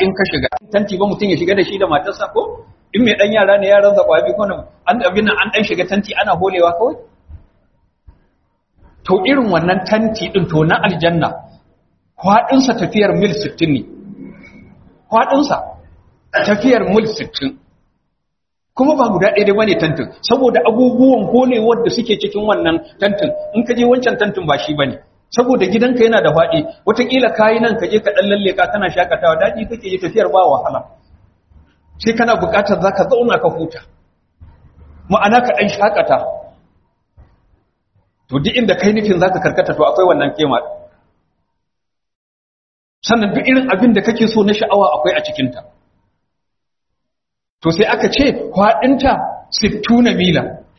in ka shiga tanti ba mutum ya shiga da shi da matarsa ko in mai dan yara ne yaran zakwa bi ko an abin nan an dan shiga tanti ana holewa kawai to irin wannan tanti din to na aljanna kwadinsa tafiyar mil 60 ne kwadinsa tafiyar mil 60 kuma ba guda ɗaya dai bane tantin saboda abubuwan holewar da suke cikin wannan tantin in ka je wancan tantin ba shi bane saboda gidanka yana da faɗi wataƙila kayi nan ka je ka ɗan lalle ka kana shakatawa daɗi kake yi tafiyar ba wahala sai kana buƙatar za ka zauna ka huta ma'ana ka ɗan shakata to duk inda kai nufin za ka karkata to akwai wannan kema sannan duk irin abin da kake so na sha'awa akwai a cikinta to sai aka ce kwaɗinta sittuna mila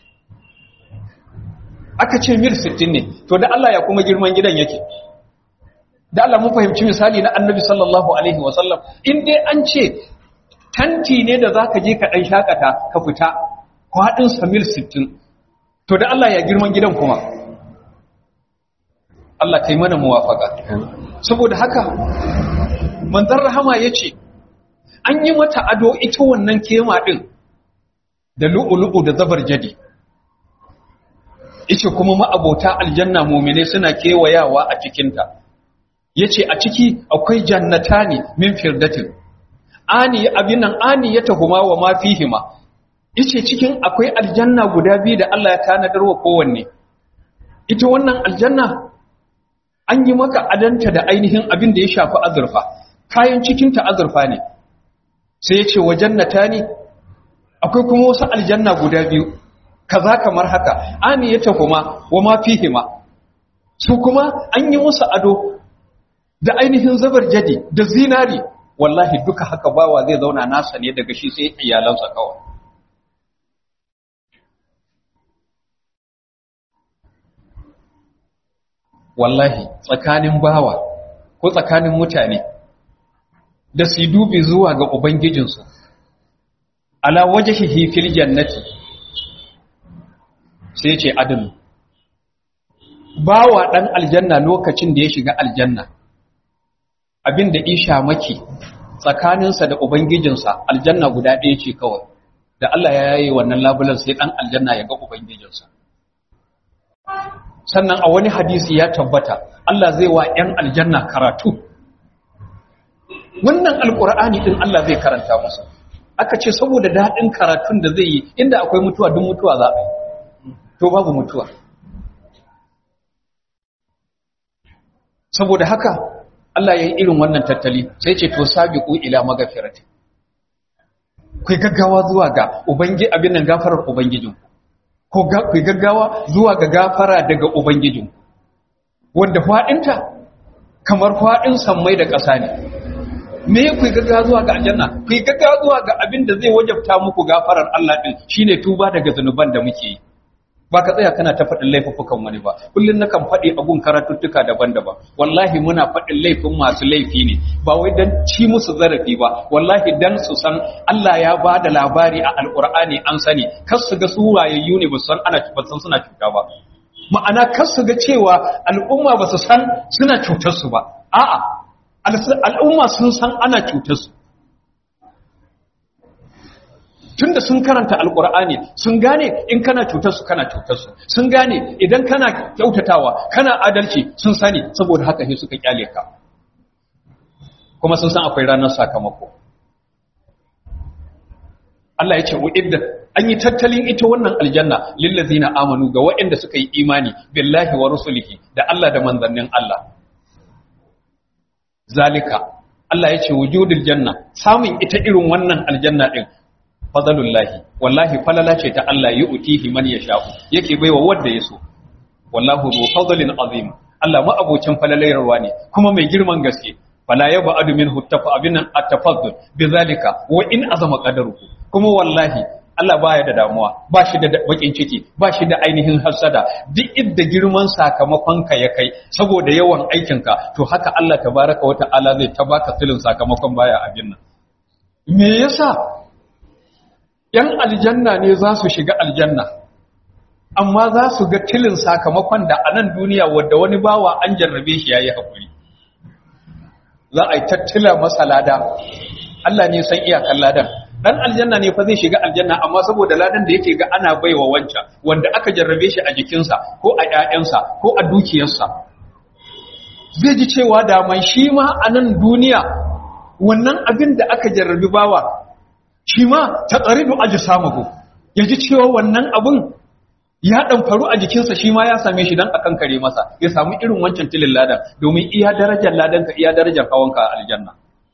aka ce mil sittin ne to da Allah ya kuma girman gidan yake da Allah mun fahimci misali na annabi sallallahu alaihi wasallam in dai an ce tanti ne da zaka je ka ɗan shakata ka fita kwaɗinsa mil sittin to da Allah ya girman gidan kuma Allah kai mana muwafaka saboda haka manzon rahama yace an yi mata ado ita wannan kema din da lu'ulu'u da zabar jadi yace kuma ma'abota aljanna mu'mine suna kewayawa a cikin ta yace a ciki akwai jannatani min firdatin ani abin nan ani ya tahuma wa ma fihima yace cikin akwai aljanna guda biyu da Allah ya tanadar wa kowanne ita wannan aljanna an yi maka adanta da ainihin abin da ya shafi azurfa kayan cikin ta azurfa ne sai yace wa jannatani akwai kuma wasu aljanna guda biyu kaza kamar haka ani ya tahuma wa ma fihima su kuma an yi musu ado da ainihin zabar jadi da zinari wallahi duka haka bawa zai zauna nasa ne daga shi sai iyalansa kawai wallahi tsakanin bawa ko tsakanin mutane da su dubi zuwa ga ubangijinsu ala wajhihi fil jannati sai ce adalu bawa dan aljanna lokacin da ya shiga aljanna abinda isha maki tsakaninsa da ubangijinsa aljanna guda ɗaya ce kawai da Allah ya yaye wannan labulan sai dan aljanna ya ga ubangijinsa sannan a wani hadisi ya tabbata Allah zai wa ‘yan aljanna karatu wannan alƙur'ani ɗin Allah zai karanta musu aka ce saboda daɗin karatun da zai yi inda akwai mutuwa duk mutuwa za a yi to babu mutuwa saboda haka Allah ya yi irin wannan tattali sai ce to sabiqu ila magafirati kai gaggawa zuwa ga ubangi abin nan gafarar ubangijinku ko ku gaggawa zuwa ga gafara daga Ubangijin, wanda faɗinta kamar faɗin sammai da ƙasa ne. Me ku gaggawa zuwa ga aljanna? Ku gaggawa zuwa ga abin da zai wajabta muku gafarar Allah ɗin shi ne tuba daga zunuban da muke yi. Ba ka tsaya kana ta faɗin laifuffukan wani ba, kullum nakan faɗi abun karatuttuka daban-daban. Wallahi muna faɗin laifin masu laifi ne, ba wai don ci musu zarafi ba, wallahi don su san Allah ya ba da labari a Alƙur'ani an sani, kar su ga su wayayyu ne ba su san ana san suna cuta ba. Ma'ana kar su ga cewa al'umma ba su san suna cutar su ba. A'a, al'umma sun san ana cutar su. tunda sun karanta alkur'ani sun gane in kana cutar su kana cutar su sun gane idan kana kyautatawa kana adalci sun sani saboda haka sai suka kyale ka kuma sun san akwai ranar sakamako Allah ya ce uidda an yi tattalin ita wannan aljanna lillazina amanu ga waɗanda suka yi imani billahi wa rusulihi da Allah da manzannin Allah zalika Allah ya ce wujudul janna samun ita irin wannan aljanna din fadalullahi wallahi falala ce ta Allah yi utihi man ya sha'u yake baiwa wanda ya so wallahu zu fadlin azim Allah ma abocin falalayarwa ne kuma mai girman gaske fala yaba adu minhu tafa abinan at-tafaddul bizalika wa in azama qadaruhu kuma wallahi Allah baya da damuwa ba shi da bakin ciki ba shi da ainihin hasada duk idda girman sakamakon ka ya kai saboda yawan aikinka to haka Allah tabaraka wa ta'ala zai tabaka tilin sakamakon baya abin nan me yasa ‘yan aljanna ne za su shiga aljanna, amma za su ga tilin sakamakon da a nan duniya wadda wani bawa an jarrabe shi ya yi haƙuri. Za a yi tattila masa lada, Allah ne san iyakan ladan dan aljanna ne fa zai shiga aljanna amma saboda ladan da yake ga ana baiwa wancan wanda aka jarrabe shi a jikinsa ko a ƴaƴansa ko a dukiyarsa zai ji cewa da man shi ma a nan duniya wannan abin da aka jarrabi bawa shi ma ta tsaridu aji samahu ya ji cewa wannan abin ya ɗan faru a jikinsa shi ma ya same shi don a kankare masa ya samu irin wancan tilin ladan domin iya darajar ladanka iya darajar hawanka a aljanna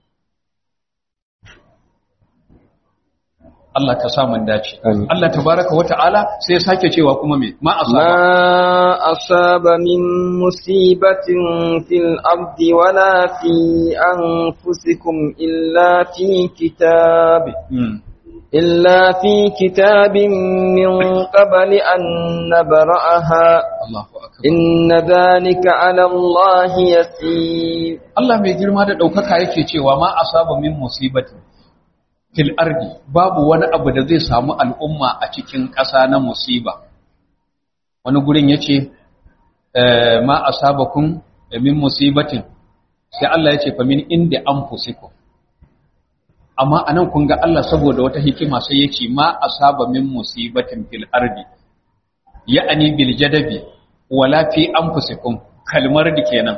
Allah ka sa mun dace Amin. Allah tabaraka wa ta'ala sai ya sake cewa kuma me ma asaba ما أصاب من مصيبة في الأرض ولا في أنفسكم إلا في كتاب Hmm. إلا في كتاب من قبل أن نبرأها Allahu akbar إن ذلك على الله يسير Allah mai girma da ɗaukaka yake cewa ma asaba min musibatin fil ardi babu wani abu da zai samu al'umma a cikin ƙasa na musiba wani gurin yace eh, ma asabakum min musibatin sai Allah yace fa min inda anfusikum amma anan kun ga Allah saboda wata hikima sai yace ma asaba min musibatin fil ardi ya'ani bil jadabi wala fi anfusikum kalmar da kenan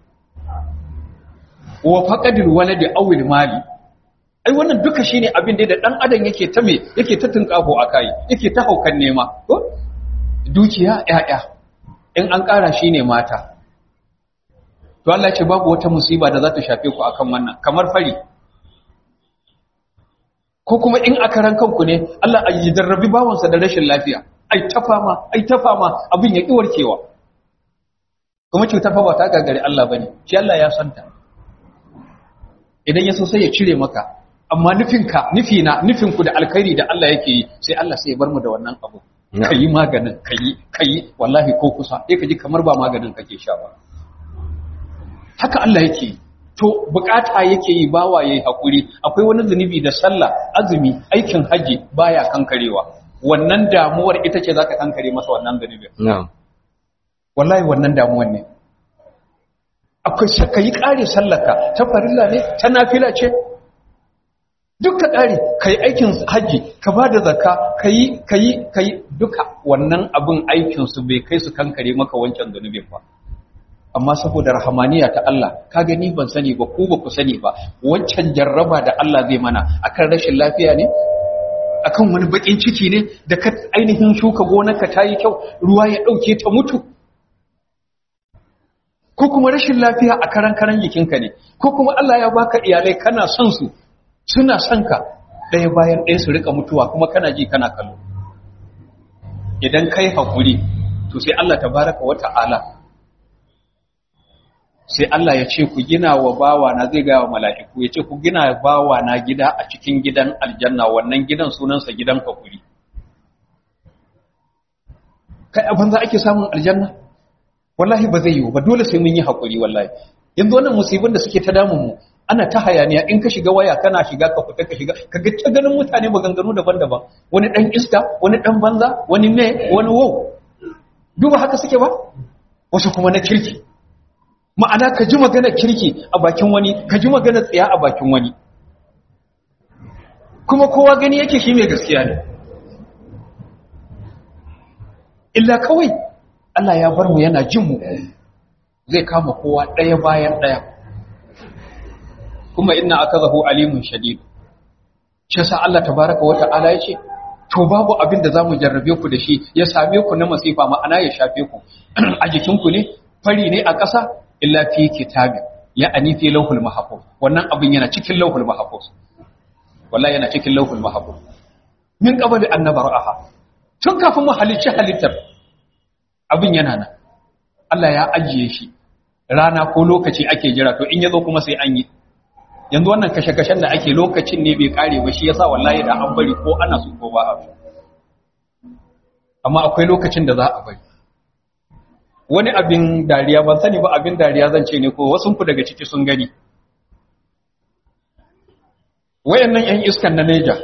wa faqadil waladi awil mali ai wannan duka shine abin da dan adam yake ta me yake ta tunkafo akai yake ta haukan nema ko dukiya yaya in an ƙara shine mata to Allah ya ce babu wata musiba da za ta shafe ku akan wannan kamar fari ko kuma in aka ran kanku ne Allah ya jarrabi bawansa da rashin lafiya ai ta fama ai ta fama abin ya ki warkewa kuma cutar fa ba ta gagari Allah bane shi Allah ya santa idan ya so sai ya cire maka amma nufinka nufina nufinku da alkhairi da Allah yake yi sai Allah sai ya bar mu da wannan abu Na'am. kayi maganin kayi kayi wallahi ko kusa sai ka ji kamar ba maganin kake sha ba haka Allah yake yi. to bukata yake yi bawa yayi hakuri akwai wani zunubi da sallah azumi aikin haji baya kankarewa wannan damuwar ita ce zaka kankare masa wannan zunubin نعم wallahi wannan damuwan ne akwai ka yi ƙare sallaka ta farilla ne ta nafila ce duk ka ƙare ka yi aikin hajji ka ba da zaka ka yi ka yi ka yi duka wannan abin aikinsu bai kai su kankare maka wancan zunubin ba amma saboda rahamaniya ta Allah ka gani ban sani ba ku ba ku sani ba wancan jarraba da Allah zai mana akan rashin lafiya ne akan wani bakin ciki ne da ka ainihin shuka gonarka ta yi kyau ruwa ya ɗauke ta mutu ko kuma rashin lafiya a karan karan jikinka ne ko kuma Allah ya baka iyalai kana son su suna son ka ɗaya bayan ɗaya su rika mutuwa kuma kana ji kana kallo idan kai hakuri to sai Allah tabaraka wa ta'ala sai Allah ya ce ku gina wa bawa na zai gaya wa mala'iku ya ce ku gina wa bawa na gida a cikin gidan aljanna wannan gidan sunansa gidan hakuri kai abin za ake samun aljanna wallahi ba zai yiwu ba dole sai mun yi hakuri wallahi yanzu wannan musibin da suke ta damun mu ana ta hayaniya in ka shiga waya kana shiga ka fita ka shiga ka ga ta ganin mutane maganganu daban-daban wani dan iska wani dan banza wani me wani wow duba haka suke ba wasu kuma na kirki ma'ana ka ji magana kirki a bakin wani ka ji magana tsaya a bakin wani kuma kowa gani yake shi mai gaskiya ne illa kawai Allah ya bar mu yana jin mu zai kama kowa ɗaya bayan ɗaya kuma inna akazahu alimun shadid shi yasa Allah tabaraka wata'ala ya ce to babu abin da zamu jarrabe ku da shi ya same ku na masifa ma'ana ya shafe ku a jikin ku ne fari ne a ƙasa illa fi kitabi ya ani fi lawhul mahfuz wannan abin yana cikin lawhul mahfuz wallahi yana cikin lawhul mahfuz min qabli an nabraha tun kafin mu halicci halittar abin yana nan Allah ya ajiye shi rana ko lokaci ake jira to in yazo kuma sai an yi yanzu wannan kashe-kashen da ake lokacin ne bai kare ba shi yasa wallahi da an bari ko ana so ko ba a so amma akwai lokacin da za a bari wani abin dariya ban sani ba abin dariya zan ce ne ko wasu ku daga ciki sun gani wayannan yan iskan na Neja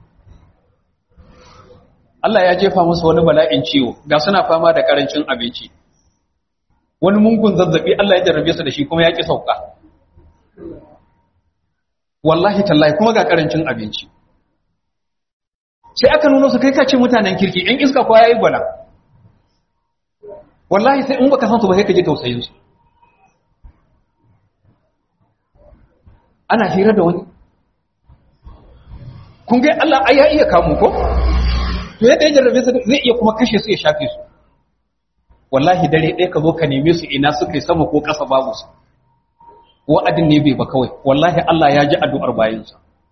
Allah ya jefa musu wani bala'in ciwo ga suna fama da karancin abinci wani mungun zazzabi Allah ya jarrabe su da shi kuma ya ki sauka wallahi tallahi kuma ga karancin abinci sai aka nuna su kai ka ce mutanen kirki in iska kwa yayi gwala wallahi sai in baka san su ba sai ka ji tausayin su ana hira da wani kun ga Allah ai ya iya kamu ko to yadda ya jarrabe su zai iya kuma kashe su ya shafe su wallahi dare ɗaya ka zo ka neme su ina suka yi sama ko ƙasa babu su wa'adin ne bai ba kawai wallahi Allah ya ji addu'ar bayansa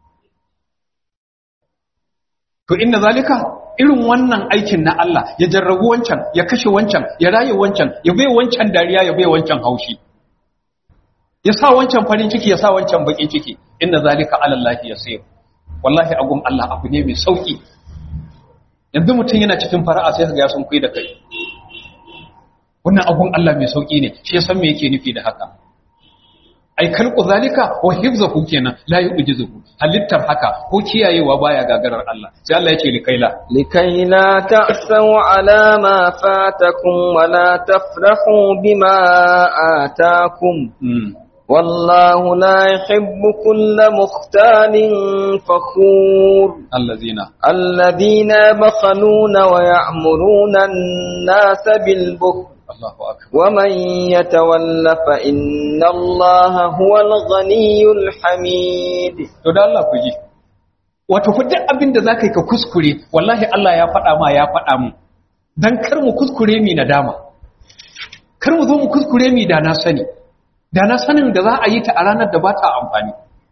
to inna zalika irin wannan aikin na Allah ya jarrabu wancan ya kashe wancan ya raye wancan ya bai wancan dariya ya bai wancan haushi ya sa wancan farin ciki ya sa wancan bakin ciki inna zalika ala Allah yasir wallahi agun Allah abu ne mai sauki yanzu mutum yana cikin fara'a sai ga ya sun kai da kai wannan agun Allah mai sauki ne shi ya san me yake nufi da haka ai kalqu zalika wa hifzahu kenan la yujizuhu halittar haka ko kiyayewa baya gagarar Allah sai Allah ya ce likaila لكي لا تأسوا على ما فاتكم ولا تفرحوا بما آتاكم mm. والله لا يحب كل مختال فخور allazina الذين يبخلون ويعمرون الناس بالبخل Allahu akbar ومن يتول فإن الله هو الغني الحميد to da Allah ku ji wato fa duk abin da zaka yi ka kuskure wallahi Allah ya faɗa ma ya faɗa mu dan kar mu kuskure mi nadama kar mu zo mu kuskure mi da na sani da na sanin da za a yi ta a ranar da ba ta amfani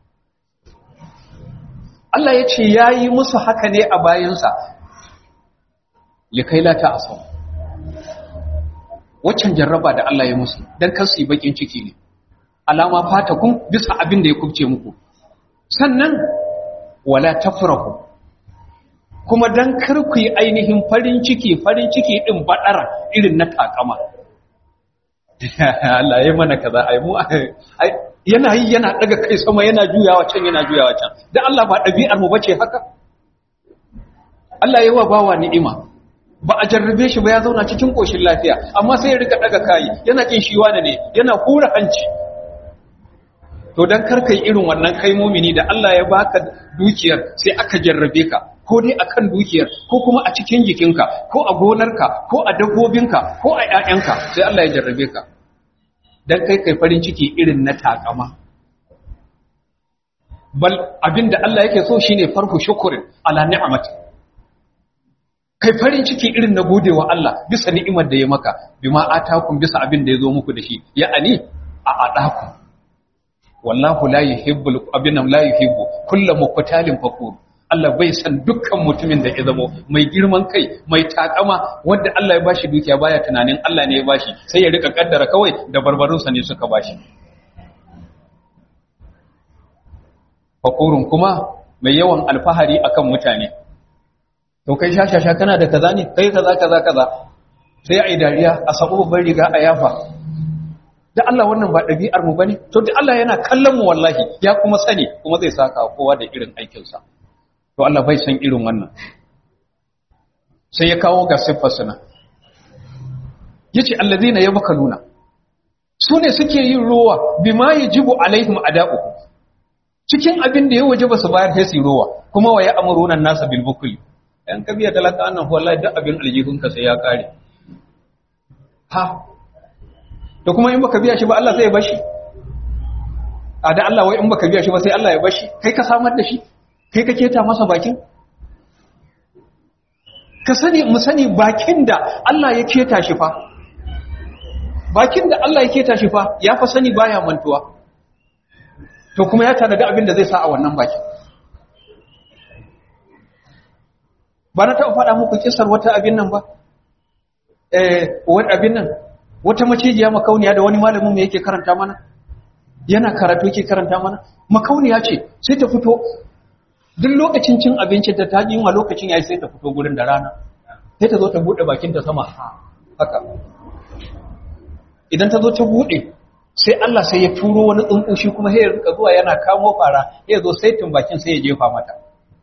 Allah ya ce ya yi musu haka ne a bayansa likai la ta asau waccan jarraba da Allah ya musu don kansu yi bakin ciki ne alama fata kun bisa abin da ya kubce muku sannan wala tafrahu kuma dan kar ku yi ainihin farin ciki farin ciki din badara irin na takama Allah ya mana kaza ai mu ai yana yi yana daga kai sama yana juyawa can yana juyawa can dan Allah ba dabi'ar mu bace haka Allah ya wa bawa ni'ima ba a jarrabe shi ba ya zauna cikin koshin lafiya amma sai ya rika daga kai yana kin shi wani ne yana hura hanci to dan karkai irin wannan kai mumini da Allah ya baka dukiyar sai aka jarrabe ka ko dai akan dukiyar ko kuma a cikin jikinka ko a gonarka ko a dabbobinka ko a ƴaƴanka sai Allah ya jarrabe ka dan kai kai farin ciki irin na takama bal abinda Allah yake so shine farhu shukrin ala ni'amati kai farin ciki irin na godewa Allah bisa ni'imar da ya maka bima atakum bisa abin da ya zo muku da shi ya'ani a adaku wallahu la yuhibbul abinan la yuhibbu kullu muqtalin fakur Allah bai san dukkan mutumin da ya zamo mai girman kai mai takama wanda Allah ya bashi dukiya baya tunanin Allah ne ya bashi sai ya rika kaddara kawai da barbarunsa ne suka bashi fakurun kuma mai yawan alfahari akan mutane to kai shashasha kana da kaza ne kai kaza kaza kaza sai ai dariya a sabo babban riga a yafa da Allah wannan ba ɗabi'ar mu bane to da Allah yana kallon mu wallahi ya kuma sani kuma zai saka kowa da irin aikin sa to Allah bai san irin wannan sai ya kawo ga siffar sana yace allazina yabkaluna su ne suke yin rowa bima yajibu alaihim ada'u cikin abin da ya wajaba su bayar sai su rowa kuma wa ya'muruna an-nasa bil bukli yan kabiya talaka annan wallahi duk abin aljihunka sai ya kare ha to kuma in baka biya shi ba Allah sai ya bashi a da Allah wai in baka biya shi ba sai Allah ya bashi kai ka samar da shi kai ka keta masa bakin ka sani mu sani bakin da Allah ya keta shi fa bakin da Allah ya keta shi fa ya fa sani baya mantuwa to kuma ya tanada abin da zai sa a wannan bakin ba na taɓa faɗa muku kisar wata abin nan ba eh wani abin nan wata macijiya makauniya da wani malamin mu yake karanta mana yana karatu yake karanta mana makauniya ce sai ta fito duk lokacin cin abinci da ta yi wa lokacin yayi sai ta fito gurin da rana sai ta zo ta bude bakin ta sama haka idan ta zo ta bude sai Allah sai ya turo wani tsuntsu shi kuma sai ya rika zuwa yana kamo fara ya zo sai tun bakin sai ya jefa mata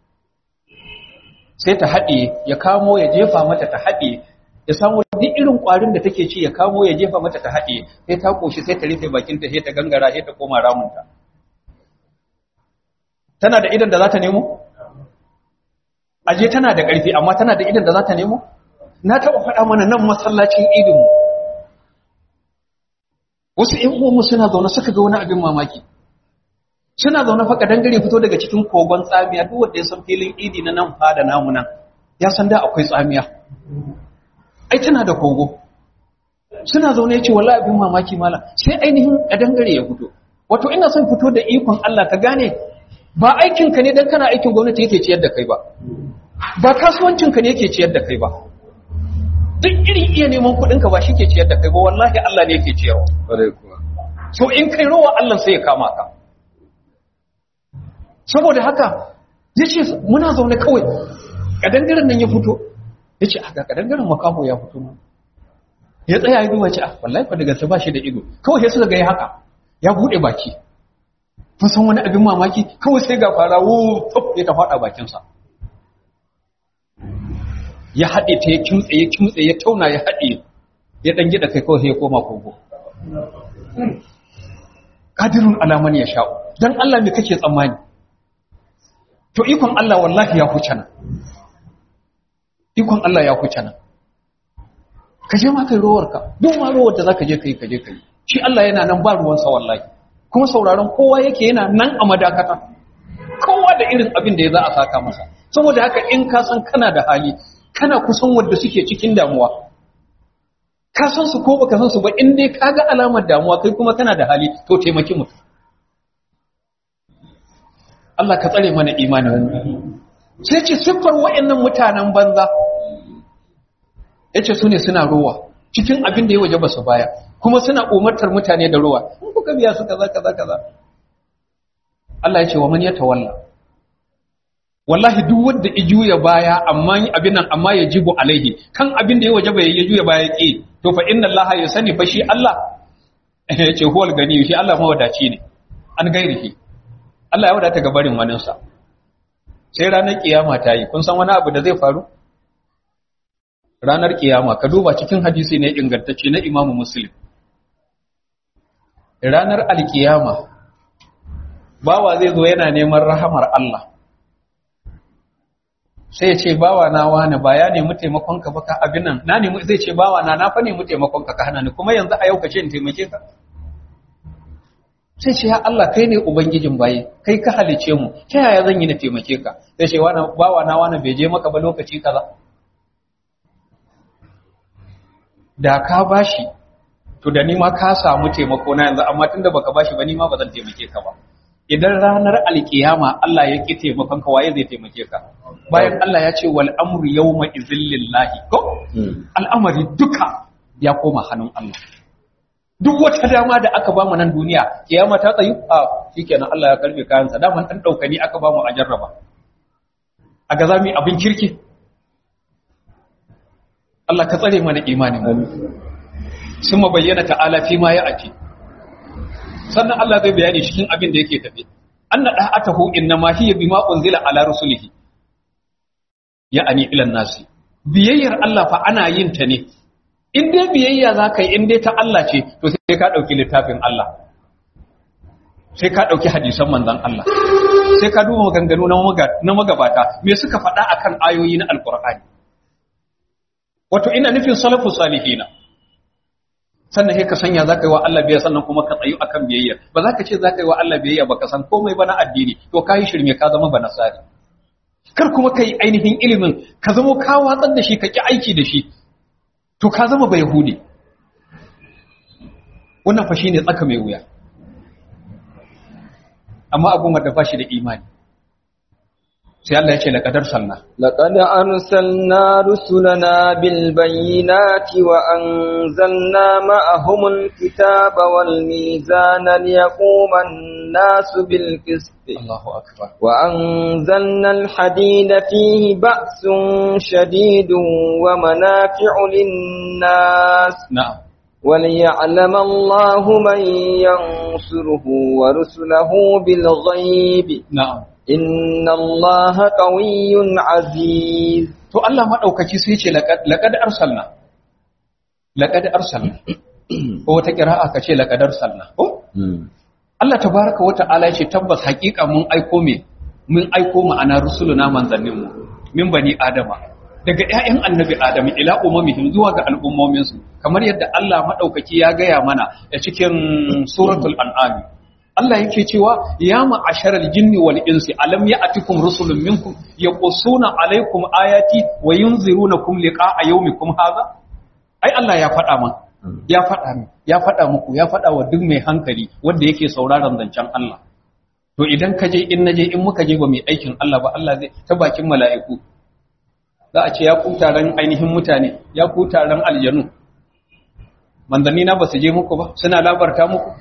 sai ta haɗe ya kamo ya jefa mata ta haɗe ya samu duk irin ƙwarin da take ci ya kamo ya jefa mata ta haɗe sai ta ƙoshi sai ta rufe bakinta sai ta gangara sai ta koma ramunta tana da idan da za ta nemo aje tana da ƙarfi amma tana da idan da za ta nemo na taɓa faɗa mana nan masallacin idinmu wasu ‘yan uwanmu suna zaune suka ga wani abin mamaki suna zaune faka dangare fito daga cikin kogon tsamiya duk wanda ya san filin idi na nan fada namu nan ya san da akwai tsamiya ai tana da kogo suna zaune ya ce wallahi abin mamaki mala sai ainihin a dangare ya fito wato ina son fito da ikon Allah ka gane ba aikinka ne dan kana aikin gwamnati yake ciyar da kai ba ba kasuwancinka ne yake ciyar da kai ba duk irin iya neman kuɗinka ba shi ke ciyar da kai ba wallahi Allah ne yake ciyarwa so in kai rowa Allah sai ya kama ka saboda haka ya ce muna zaune kawai kadangaren nan ya fito ya ce aka kadangaren makaho ya fito nan ya tsaya ya duba ce ah wallahi fa daga ba shi da ido kawai sai suka ga ya haka ya bude baki kun san wani abin mamaki kawai sai ga fara wu ya ta fada bakinsa ya haɗe ta ya kimtse ya kimtse ya tauna ya haɗe ya ɗan gida kai kawai ya koma kogo ƙadirun alaman ya sha'u don Allah mai kake tsammani to ikon Allah wallahi ya huce nan ikon Allah ya huce nan ka je ma kai rowarka duk ma rowar da za ka je ka yi ka je ka yi shi Allah yana nan ba ruwansa wallahi kuma sauraron kowa yake yana nan a madakata kowa da irin abin da ya za a saka masa saboda haka in ka san kana da hali kana kusan wadda suke cikin damuwa ka san su ko baka san su ba in dai ka ga alamar damuwa kai kuma kana da hali to taimaki mutum Allah ka tsare mana imanin sai ce siffar wa'annan mutanen banza yace su ne suna rowa cikin abin da ya waje ba su baya kuma suna umartar mutane da rowa in kuka biya su kaza kaza kaza Allah ya ce wa man yatawalla wallahi duk wanda ya juya baya amma abin nan amma ya jibu alaihi kan abin da ya waje bai ya juya baya ki to fa inna allaha ya sani fa shi Allah ya ce huwal gani shi Allah mawadaci ne an gairihi Allah ya wadata ga barin waninsa sai ranar kiyama ta yi kun san wani abu da zai faru ranar kiyama ka duba cikin hadisi ne ingantacce na imamu muslim ranar alkiyama bawa zai zo yana neman rahamar Allah sai ya ce bawa na wani ba ya nemi taimakon ka ba ka abin nan na nemi zai ce bawa na na fa nemi taimakon ka ka hana ni kuma yanzu a yau ka ce in taimake ka sai ce ya Allah kai ne ubangijin baye kai ka halice mu ta yaya zan yi na taimake ka sai ce wani bawa na wani bai je maka ba lokaci kaza da ka bashi to da ni ma ka samu taimako na yanzu amma tunda baka bashi ba ni ma ba zan taimake ka ba idan ranar alkiyama Allah ya ki taimakon ka waye zai taimake ka bayan Allah ya ce wal amru yawma izil lillahi ko al'amari duka ya koma hannun Allah duk wata dama da aka bamu nan duniya kiyama ta tsayu a shikenan Allah ya karbe kayansa daman dan daukani aka bamu a jarraba a ga zamu abin kirki Allah ka tsare mana imanin mu sun bayyana ta'ala fi ma ya ati sannan Allah zai bayani cikin abin da yake tafi anna da'atahu innama hiya bima unzila ala rusulihi ya'ani ila nasi biyayyar Allah fa ana yin ta ne in dai biyayya zaka yi in dai ta Allah ce to sai ka dauki littafin Allah sai ka dauki hadisan manzon Allah sai ka duba maganganu na magabata me suka faɗa akan ayoyi na alqur'ani wato ina nufin salafus salihina sannan sai ka sanya za ka yi wa Allah biyayya sannan kuma ka tsayu akan biyayya ba za ka ce za ka yi wa Allah biyayya ba ka san komai ba na addini to ka yi shirme ka zama ba nasari kar kuma ka yi ainihin ilimin ka zama ka watsar da shi ka ki aiki da shi to ka zama ba yahudi wannan fa shine tsaka mai wuya amma abun da ba shi da imani sai Allah ya ce laqadar salna لقد أرسلنا رسلنا بالبينات وأنزلنا معهم الكتاب والميزان ليقوم الناس بالقسط Allahu akbar وأنزلنا الحديد فيه بأس شديد ومنافع للناس na'am وليعلم الله من ينصره ورسله بالغيب na'am إن الله قوي عزيز to Allah madaukaki sai ce laqad laqad arsalna laqad arsalna ko wata qira'a kace laqad arsalna ko Allah tabaraka wa ta'ala ya ce tabbas haƙiƙa mun aiko me mun aiko ma'ana rusuluna manzanninmu min bani adama daga ƴaƴan annabi adamu ila umamihim zuwa ga al'ummominsu kamar yadda Allah madaukaki ya gaya mana a cikin suratul an'am Allah yake cewa ya ma'asharal jinni wal insi alam ya'tikum rusulun minkum yaqussuna alaykum ayati wa yunzirunakum liqa'a yawmikum hadha ai Allah ya faɗa man ya faɗa min ya faɗa muku ya faɗa wa duk mai hankali wanda yake sauraron zancen Allah to idan ka je in naje in muka je ba mai aikin Allah ba Allah zai ta bakin mala'iku za a ce ya ku taron ainihin mutane ya ku taron aljanu manzanni na ba su je muku ba suna labarta muku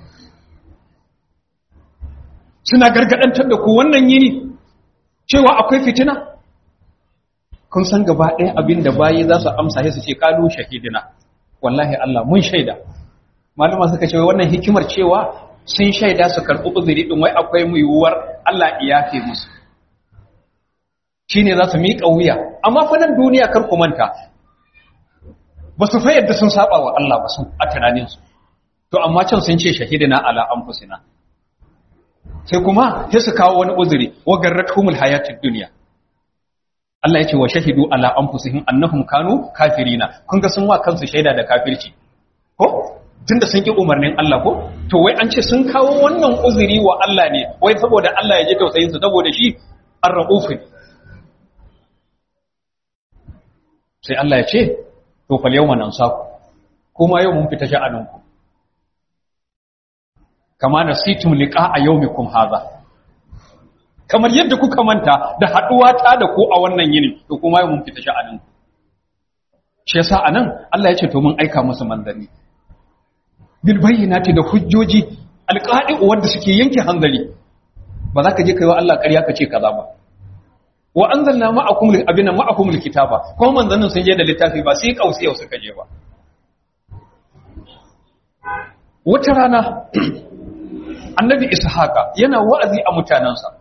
suna gargadantar da ku wannan yini cewa akwai fitina kun san gaba ɗaya abin da bayi za su amsa sai su ce kalu shahidina wallahi Allah mun shaida malama suka ce wannan hikimar cewa sun shaida su karɓi uzuri din wai akwai mu yiwuwar Allah ya yafe musu shine za su miƙa wuya amma fa nan duniya kar ku manta ba su fa yadda sun saba wa Allah ba su a tunaninsu to amma can sun ce shahidina ala anfusina sai kuma sai su kawo wani uzuri wa garratumul hayatid dunya Allah ya ce wa shahidu ala anfusihim annahum kanu kafirina kun ga sun wa kansu shaida da kafirci ko tunda sun ki umarnin Allah ko to wai an ce sun kawo wannan uzuri wa Allah ne wai saboda Allah ya ji tausayin su saboda shi ar-rauf sai Allah ya ce to fal yawma nansaku kuma yau mun fita sha'aninku kama nasitum liqa'a yawmikum hadha kamar yadda kuka manta da haduwa ta da ku a wannan yini to kuma mun fita sha'anin shi yasa anan Allah ya ce to mun aika musu manzanni bil bayyinati da hujjoji alqa'i wanda suke yanke hanzari ba za ka je kaiwa Allah ƙarya ka ce kaza ba wa anzalna ma'akum abina ma'akum alkitaba ko manzannin sun je da littafi ba sai kausi yau suka je ba wata rana annabi ishaqa yana wa'azi a mutanansa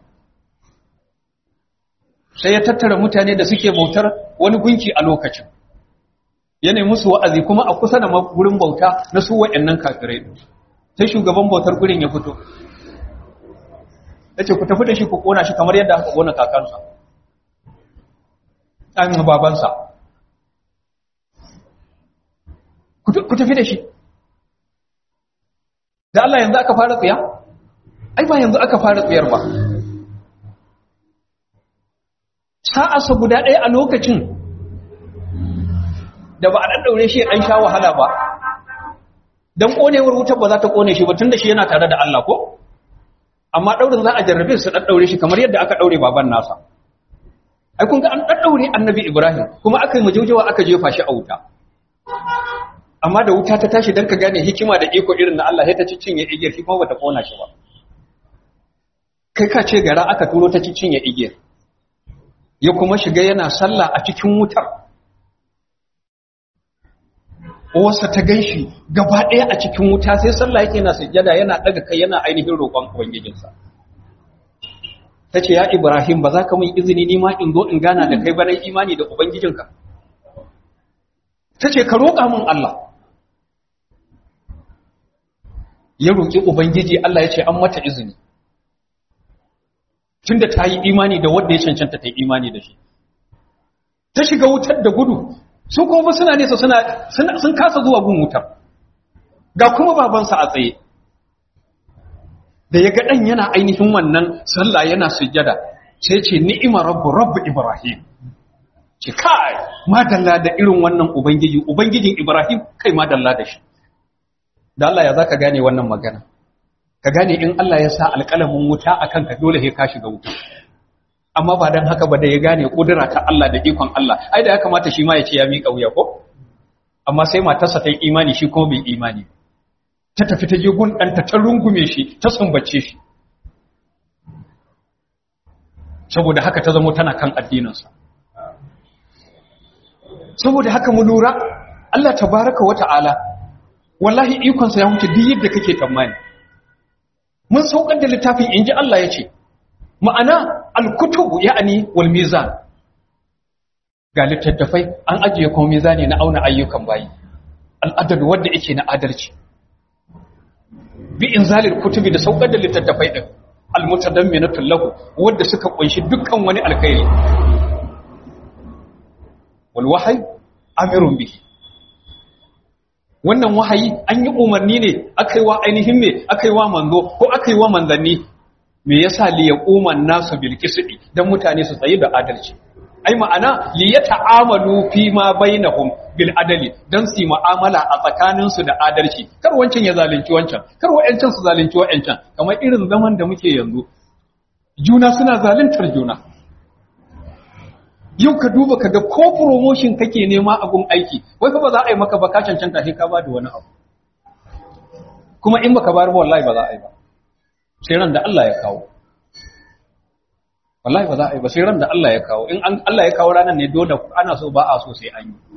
sai ya tattara mutane da suke bautar wani gunki a lokacin yana musu wa'azi kuma a kusa da gurin bauta na su wa'annan kafirai sai shugaban bautar gurin ya fito yace ku tafi da shi ku kona shi kamar yadda aka kona kakansa an babansa ku tafi da shi da Allah yanzu aka fara tsiya ai ba yanzu aka fara tsiyar ba sa'arsa guda ɗaya a lokacin da ba a ɗaɗɗaure shi ɗan sha wahala ba don ƙonewar wutar ba za ta ƙone shi ba tun da shi yana tare da Allah ko amma ɗaurin za a jarrabe su ɗaɗɗaure shi kamar yadda aka ɗaure baban nasa ai kun ga an ɗaɗɗaure annabi ibrahim kuma aka yi majaujawa aka jefa shi a wuta amma da wuta ta tashi don ka gane hikima da iko irin na Allah sai ta cinye igiyar shi kuma bata ƙona shi ba kai ka ce gara aka turo ta cinye igiyar ya kuma shiga yana sallah a cikin wutar wasa ta gan shi gaba ɗaya a cikin wuta sai sallah yake na sujjada yana ɗaga kai yana ainihin roƙon ubangijinsa ta ce ya ibrahim ba za ka mun izini ni ma in zo in gana da kai banan imani da ubangijinka ta ce ka roƙa min allah ya roƙi ubangiji allah ya ce an mata izini tunda ta yi imani da wanda ya cancanta ta yi imani da shi ta shiga wutar da gudu su kuma suna nesa suna sun kasa zuwa gun wutar ga kuma babansa a tsaye da ya ga ɗan yana ainihin wannan sallah yana sujjada sai ce ni'ima rabbu rabbu ibrahim ce kai madalla da irin wannan ubangiji ubangijin ibrahim kai madalla da shi da Allah ya zaka gane wannan magana ka gane in Allah ya sa alƙalamin wuta a kanka dole sai ka shiga wuta amma ba don haka ba da ya gane ƙudura ta Allah da ikon Allah ai da ya kamata shi ma ya ce ya miƙa wuya ko amma sai matarsa ta yi imani shi kuma bai imani ta tafi ta je gun ɗanta ta rungume shi ta sumbace shi saboda haka ta zamo tana kan addininsa saboda haka mu lura Allah tabaraka wa ta'ala wallahi ikonsa ya wuce duk yadda kake tsammani mun saukar da littafin inji Allah ya ce ma'ana alkutubu ya'ani wal mizan ga littattafai an ajiye kuma mizani na auna ayyukan bayi al'adad wanda yake na adalci bi inzalil kutubi da saukar da littattafai din almutadamminatu lahu wanda suka kunshi dukkan wani alkhairi wal wahyi amirun bihi wannan wahayi an yi umarni ne akai wa ainihin me akai wa manzo ko akai wa manzanni me yasa li yaquman nasu bil qisti dan mutane su tsayi da adalci ai ma'ana li yata'amalu fi ma bainahum bil adali dan su mu'amala a tsakanin su da adalci kar wancan ya zalunci wancan kar wa'ancan su zalunci wa'ancan kamar irin zaman da muke yanzu juna suna zaluntar juna yau ka duba ka ga ko promotion kake nema a gun aiki wai fa ba za a yi maka ba ka cancanta sai ka ba da wani abu kuma in baka bayar ba wallahi ba za a yi ba sai ran da Allah ya kawo wallahi ba za a yi ba sai ran da Allah ya kawo in Allah ya kawo ranar ne dole ana so ba a so sai an yi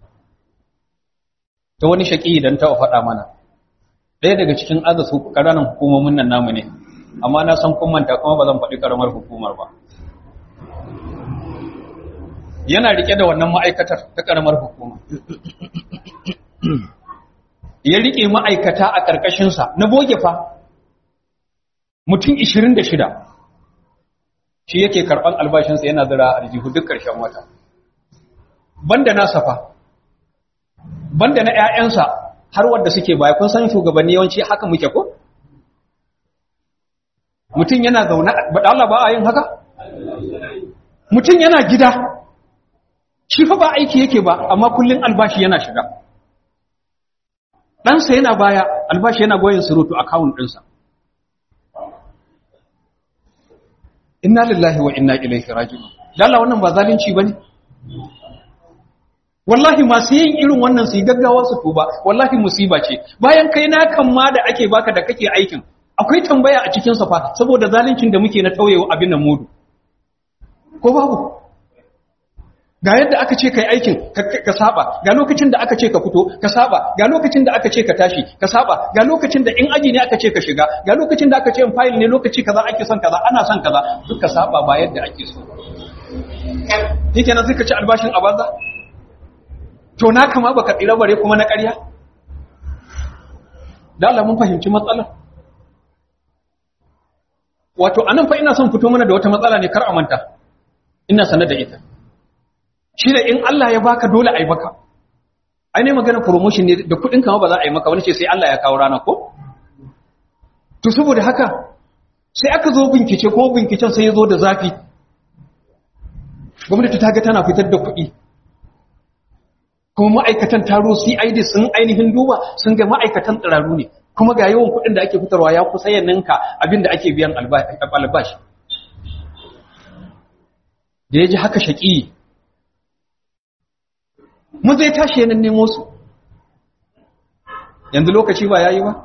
ta wani shaki idan ta faɗa mana ɗaya daga cikin azasu ƙaranan hukumomin nan namu ne amma na san kun manta kuma ba zan faɗi ƙaramar hukumar ba yana rike da wannan ma'aikatar ta ƙaramar hukuma ya rike ma'aikata a ƙarƙashinsa na boge fa mutum 26 shi yake karɓar albashinsa yana zira a aljihu duk ƙarshen wata banda nasa fa banda na 'ya'yansa har wadda suke baya kun san shugabanni yawanci haka muke ko mutum yana zaune ba Allah ba a yin haka mutum yana gida shi fa ba aiki yake ba amma kullun albashi yana shiga ɗansa yana baya albashi yana goyin surutu account ɗinsa inna lillahi wa inna ilaihi raji'un Allah wannan ba zalunci bane wallahi masu yin irin wannan su yi gaggawa su tuba wallahi musiba ce bayan kai na kan ma da ake baka da kake aikin akwai tambaya a cikin sa fa saboda zaluncin da muke na tauyewa abin nan mudu ko babu ga yadda aka ce kai aikin ka saba ga lokacin da aka ce ka fito ka saba ga lokacin da aka ce ka tashi ka saba ga lokacin da in aji ne aka ce ka shiga ga lokacin da aka ce in file ne lokaci kaza ake son kaza ana son kaza duk ka saba ba yadda ake so yake nan sai ka ci albashin a banza to na kama baka tsira bare kuma na ƙarya da Allah mun fahimci matsalar wato anan fa ina son fito mana da wata matsala ne kar a manta ina sanar da ita shi da in Allah ya baka dole a yi maka ai ne magana promotion ne da kudin kama ba za a yi maka wani ce sai Allah ya kawo rana ko to saboda haka sai aka zo bincike ko binciken sai ya zo da zafi gwamnati ta ga tana fitar da kuɗi kuma ma'aikatan taro CID sun ainihin duba sun ga ma'aikatan tsiraru ne kuma ga yawan kuɗin da ake fitarwa ya kusa ya ninka abin da ake biyan albashi da ya ji haka shaƙi mu zai tashi yanin nemo su yanzu lokaci ba ya yi ba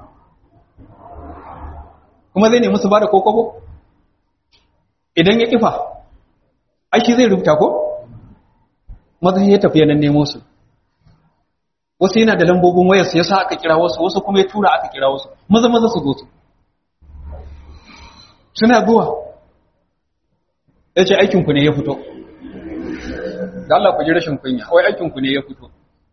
kuma zai nemi su ba da kokobo idan ya kifa aiki zai rubuta ko maza ya tafi yanin nemo su wasu yana da lambobin wayarsu ya sa aka kira wasu wasu kuma ya tura aka kira wasu maza maza su zo su suna zuwa ya ce aikinku ne ya fito da Allah ku ji rashin kunya wai aikinku ne ya fito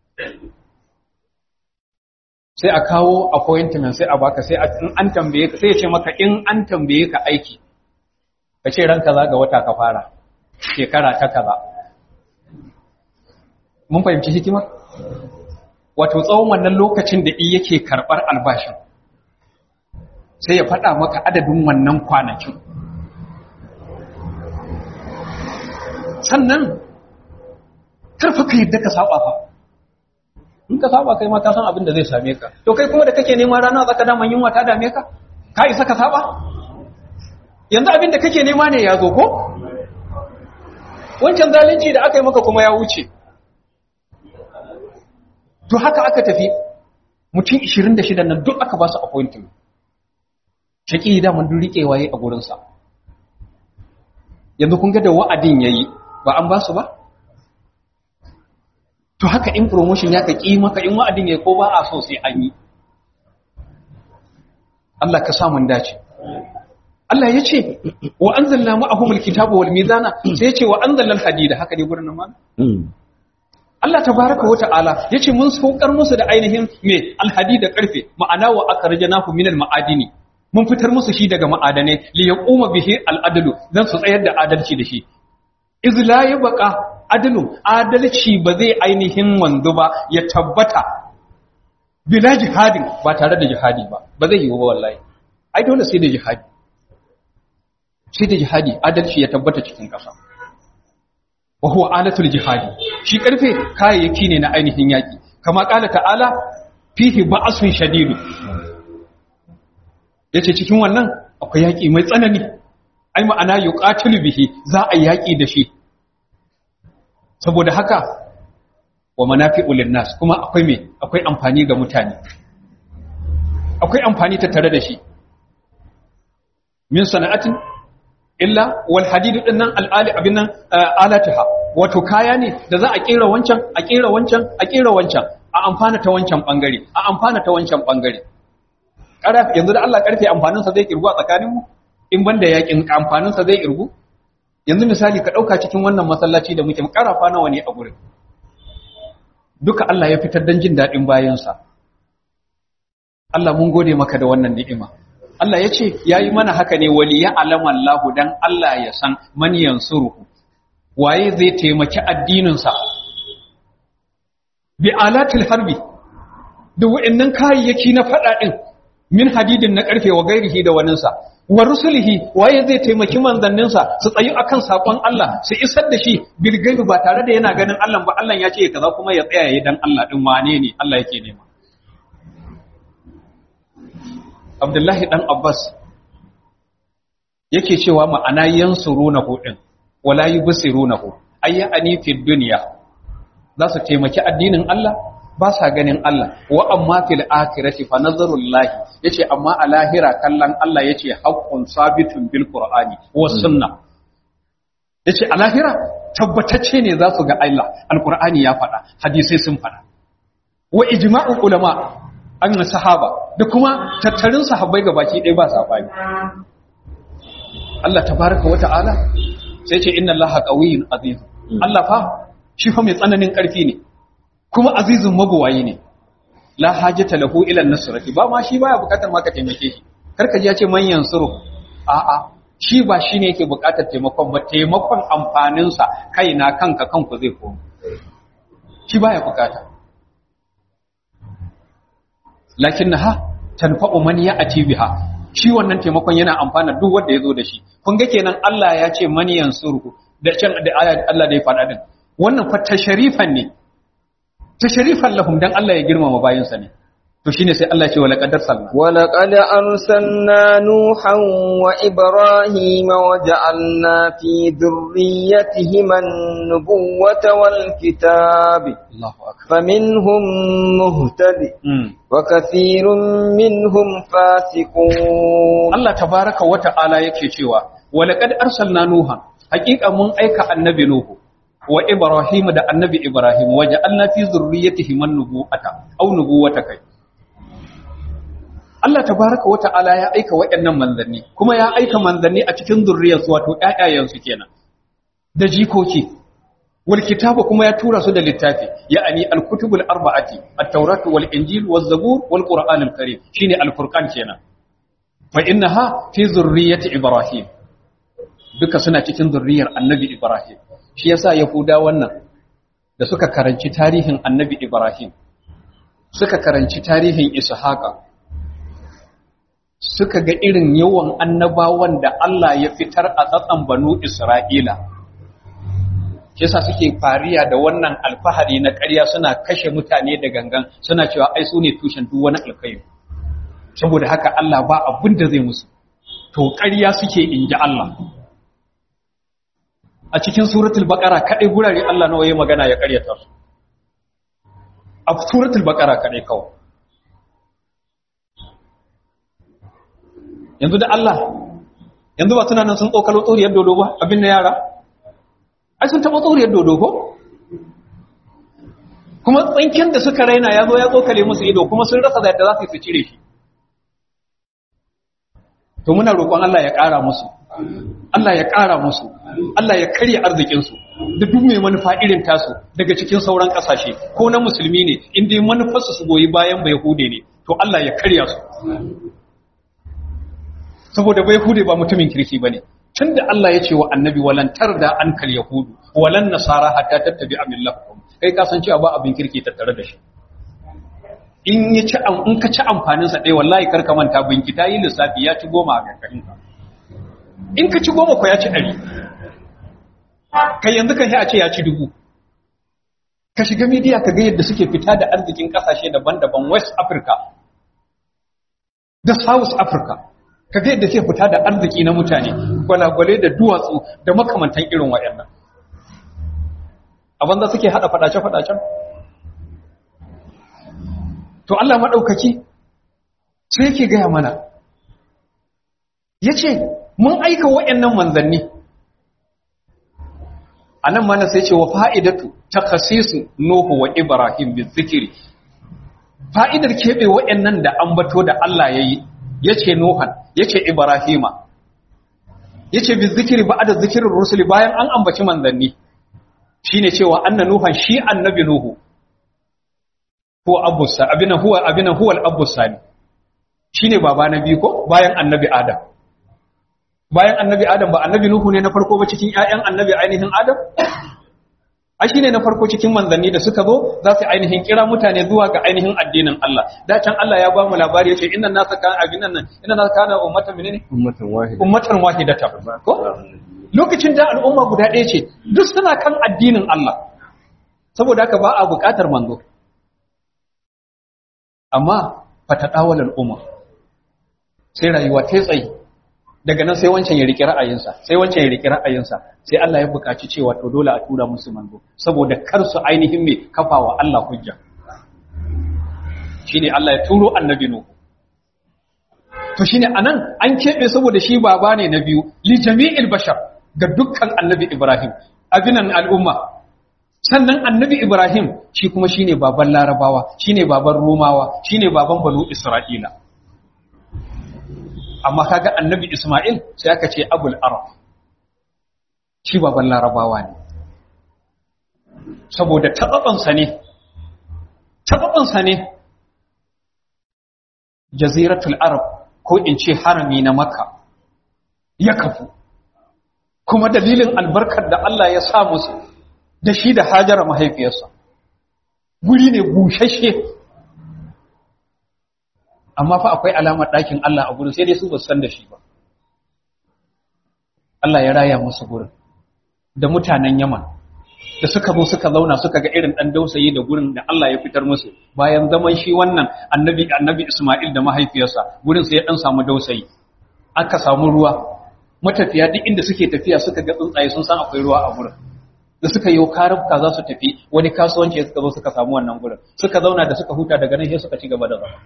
sai a kawo appointment sai a baka sai in an tambaye ka sai ya ce maka in an tambaye ka aiki ka ce ran kaza ga wata ka fara shekara ta kaza mun fahimci hikima wato tsawon wannan lokacin da i yake karɓar albashin sai ya faɗa maka adadin wannan kwanakin sannan karfa ka yadda ka saba fa in ka saba kai ma ka san abin da zai same ka to kai kuma da kake neman rana zaka daman yunwa ta dame ka ka isa ka saba yanzu abin da kake nema ne ya zo ko wancan zalunci da aka yi maka kuma ya wuce to haka aka tafi mutum 26 nan duk aka ba su appointment shaki da mun rike waye a gurinsa yanzu kun ga da wa'adin yayi ba an ba su ba to haka in promotion ya ka ƙi maka in wa'adin ya ko ba a so sai an yi Allah ka samun dace Allah ya ce wa an zalla ma'ahumul kitabu wal mizana sai ya ce wa an zalla hadida haka ne gurin nan Allah tabaraka wa ta'ala ya ce mun saukar musu da ainihin me alhadi da karfe ma'ana wa akhrajnahu minal ma'adini mun fitar musu shi daga ma'adanai li yaquma bihi al-adlu dan su tsayar da adalci da shi iz la yabqa adlu adalci ba zai ainihin wanzu ba ya tabbata bila jihadin ba tare da jihadi ba ba zai yi ba wallahi ai dole sai da jihadi sai da jihadi adalci ya tabbata cikin ƙasa wa huwa alatul jihadi shi karfe kayayyaki ne na ainihin yaki kama kala ta'ala fihi ba'sun shadidu yace cikin wannan akwai yaki mai tsanani ai ma'ana yuqatilu bihi za a yaki da shi saboda haka wa manafi'u linnas kuma akwai me akwai amfani ga mutane akwai amfani ta tare da shi min sana'atin illa wal hadid din nan al'ali abin nan alataha wato kaya ne da za a kera wancan a kera wancan a kera wancan a amfana ta wancan bangare a amfana ta wancan bangare karaf yanzu da Allah karfe amfanin sa zai kirgu a tsakanin mu in banda yakin amfanin sa zai kirgu yanzu misali ka dauka cikin wannan masallaci da muke karafa nawa ne a gurin duka Allah ya fitar dan jin dadin bayan sa Allah mun gode maka da wannan ni'ima Allah ya ce ya yi mana haka ne wali ya alaman lahu don Allah ya san maniyan suruhu waye zai taimaki addininsa bi alatul harbi da wa'annan kayayyaki na faɗa ɗin min hadidin na ƙarfe wa gairihi da waninsa wa rusulihi waye zai taimaki manzanninsa su tsayi akan sakon Allah su isar da shi bilgaibi ba tare da yana ganin Allah ba Allah ya ce kaza kuma ya tsaya yayin dan Allah din wane ne Allah yake nema Abdullahi ɗan Abbas yake cewa ma'ana yansurunahu din wala yubsirunahu ayyani fi dunya za su taimaki addinin Allah ba sa ganin Allah wa amma fil akhirati fa nazarullahi yace amma a lahira kallon Allah yace haqqun sabitun bil qur'ani was sunna yace a lahira tabbatacce ne za su ga Allah alqur'ani ya faɗa hadisai sun faɗa wa ijma'ul ulama an sahaba da kuma tattarin sahabbai ga baki ɗaya ba sabani Allah tabaraka wa ta'ala sai ce inna Allah qawiyyun aziz Allah fa shi fa mai tsananin ƙarfi ne kuma azizun mabuwayi ne la hajata lahu ila nasrati ba ma shi baya bukatar ma ka taimake shi karka ji ya ce man yansuru a a shi ba shine yake bukatar taimakon ba taimakon amfanin sa kaina kanka kanku zai koma shi baya bukata lakinnaha tanfa'u man ya'ti biha shi wannan taimakon yana amfana duk wanda yazo da shi kun ga kenan Allah ya ce man yansuru da can da aya Allah da ya faɗa din wannan fa tasharifan ne tasharifan lahum dan Allah ya girmama bayinsa ne to shine sai Allah ya ce wala qadar salna wala qad arsalna nuhan wa ibrahima wa ja'alna fi dhurriyyatihima an-nubuwwata wal kitab Allahu akbar faminhum muhtadi wa kathirun minhum fasiqun Allah tabaraka wa ta'ala yake cewa wala qad arsalna nuhan haqiqa mun aika annabi nuhu wa Ibrahim da annabi Ibrahim waje Allah fi zurriyatihi man nubuwata aw nubuwata kai Allah tabaraka wa ta'ala ya aika waɗannan manzanni kuma ya aika manzanni a cikin zurriyarsu wato ƴaƴayensu kenan da jikoki wal kitaba kuma ya tura su da littafi ya'ani al kutubul arba'ati at-taurat wal injil waz zabur wal qur'anul karim shine al furqan kenan fa innaha fi zurriyyati ibrahim duka suna cikin zurriyar annabi ibrahim shi yasa yahuda wannan da suka karanci tarihin annabi ibrahim suka karanci tarihin ishaqa suka ga irin yawan annabawan da Allah ya fitar a tsatsan banu isra'ila shi yasa suke fariya da wannan alfahari na ƙarya suna kashe mutane da gangan suna cewa ai su ne tushen duk wani alkhairi saboda haka Allah ba abin da zai musu to ƙarya suke inji Allah a cikin suratul baqara kadai gurare Allah nawa yayi magana ya karyata su a suratul baqara kadai kawai yanzu da Allah yanzu ba suna nan sun tsokalo tsoriyar dodo ba abin na yara ai sun taba tsoriyar dodo ko kuma tsinkin da suka raina ya zo ya tsokale musu ido kuma sun rasa da yadda za su yi su cire shi to muna roƙon Allah ya ƙara musu Allah ya ƙara musu Allah ya karya arzikinsu da duk mai manufa irin tasu daga cikin sauran ƙasashe ko na musulmi ne inda manufarsu su goyi bayan bai hude ne to Allah ya karya su saboda bai hude ba mutumin kirki bane tunda Allah ya ce wa annabi walan tarda ankal yahudu walan nasara hatta tattabi amillahum kai ka san cewa ba abin kirki tattare da shi in ya ci in ka ci amfanin sa dai wallahi kar ka manta binki ta yi lissafi ya ci goma a kankanin ka in ka ci goma ko ya ci ɗari kai yanzu kan a ce ya ci dubu ka shiga media ka ga yadda suke fita da arzikin kasashe daban-daban west africa da south africa ka ga yadda suke fita da arziki na mutane gwalagwale da duwatsu da makamantan irin waɗannan a banza suke haɗa faɗace-faɗacen to Allah maɗaukaki sai yake gaya mana ya ce mun aika waɗannan manzanni a nan mana sai ce wa fa'idatu ta kasisu Nuhu wa Ibrahim bin zikiri fa'idar keɓe waɗannan da ambato da Allah ya yi ya ce Nuhan ya ce Ibrahima ya ce bin zikiri ba da zikirin rusuli bayan an ambaci manzanni shi ne cewa anna Nuhan shi annabi Nuhu ko abusa abinan huwa abinan huwal abusa ne shi ne baba na biyu ko bayan annabi Adam bayan annabi Adam ba annabi Nuhu ne na farko ba cikin ƴaƴan annabi ainihin Adam a shine na farko cikin manzanni da suka zo za su ainihin kira mutane zuwa ga ainihin addinin Allah da can Allah ya ba mu labari yace inna nasa kana abinan nan inna nasa kana ummatan menene ummatan wahida ummatan wahidatan ko lokacin da al'umma guda ɗaya ce duk suna kan addinin Allah saboda haka ba a buƙatar manzo amma fatadawal al'umma sai rayuwa ta tsayi daga nan sai wancan ya riƙe ra'ayinsa sai wancan ya riƙe ra'ayinsa sai Allah ya buƙaci cewa to dole a tura musu manzo saboda kar su ainihin me kafawa Allah hujja shine Allah ya turo annabi Nuhu to shine anan an kebe saboda shi baba ne na biyu li jami'il bashar ga dukkan annabi Ibrahim abinan al'umma sannan annabi Ibrahim shi kuma shine baban Larabawa shine baban Romawa shine baban Banu Isra'ila amma kaga annabi Ismail sai aka ce abul arab shi baban larabawa ne saboda tababansa ne tababansa ne jaziratul arab ko in ce harami na makka ya kafu kuma dalilin albarkar da Allah ya sa musu da shi da hajara mahaifiyarsa guri ne bushashe amma fa akwai alamar ɗakin Allah a gurin sai dai su ba san da shi ba Allah ya raya musu gurin da mutanen Yaman da suka zo suka zauna suka ga irin ɗan dausayi da gurin da Allah ya fitar musu bayan zaman shi wannan annabi annabi Isma'il da mahaifiyarsa gurin sai ya ɗan samu dausayi aka samu ruwa matafiya duk inda suke tafiya suka ga tsuntsaye sun san akwai ruwa a gurin da suka yi karabka za su tafi wani kasuwanci suka zo suka samu wannan gurin suka zauna da suka huta daga nan sai suka ci gaba da zama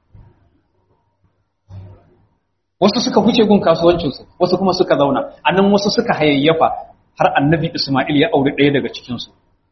wasu suka huce gun kasuwancinsu wasu kuma suka zauna a nan wasu suka hayayyafa har annabi Ismail ya auri ɗaya daga cikinsu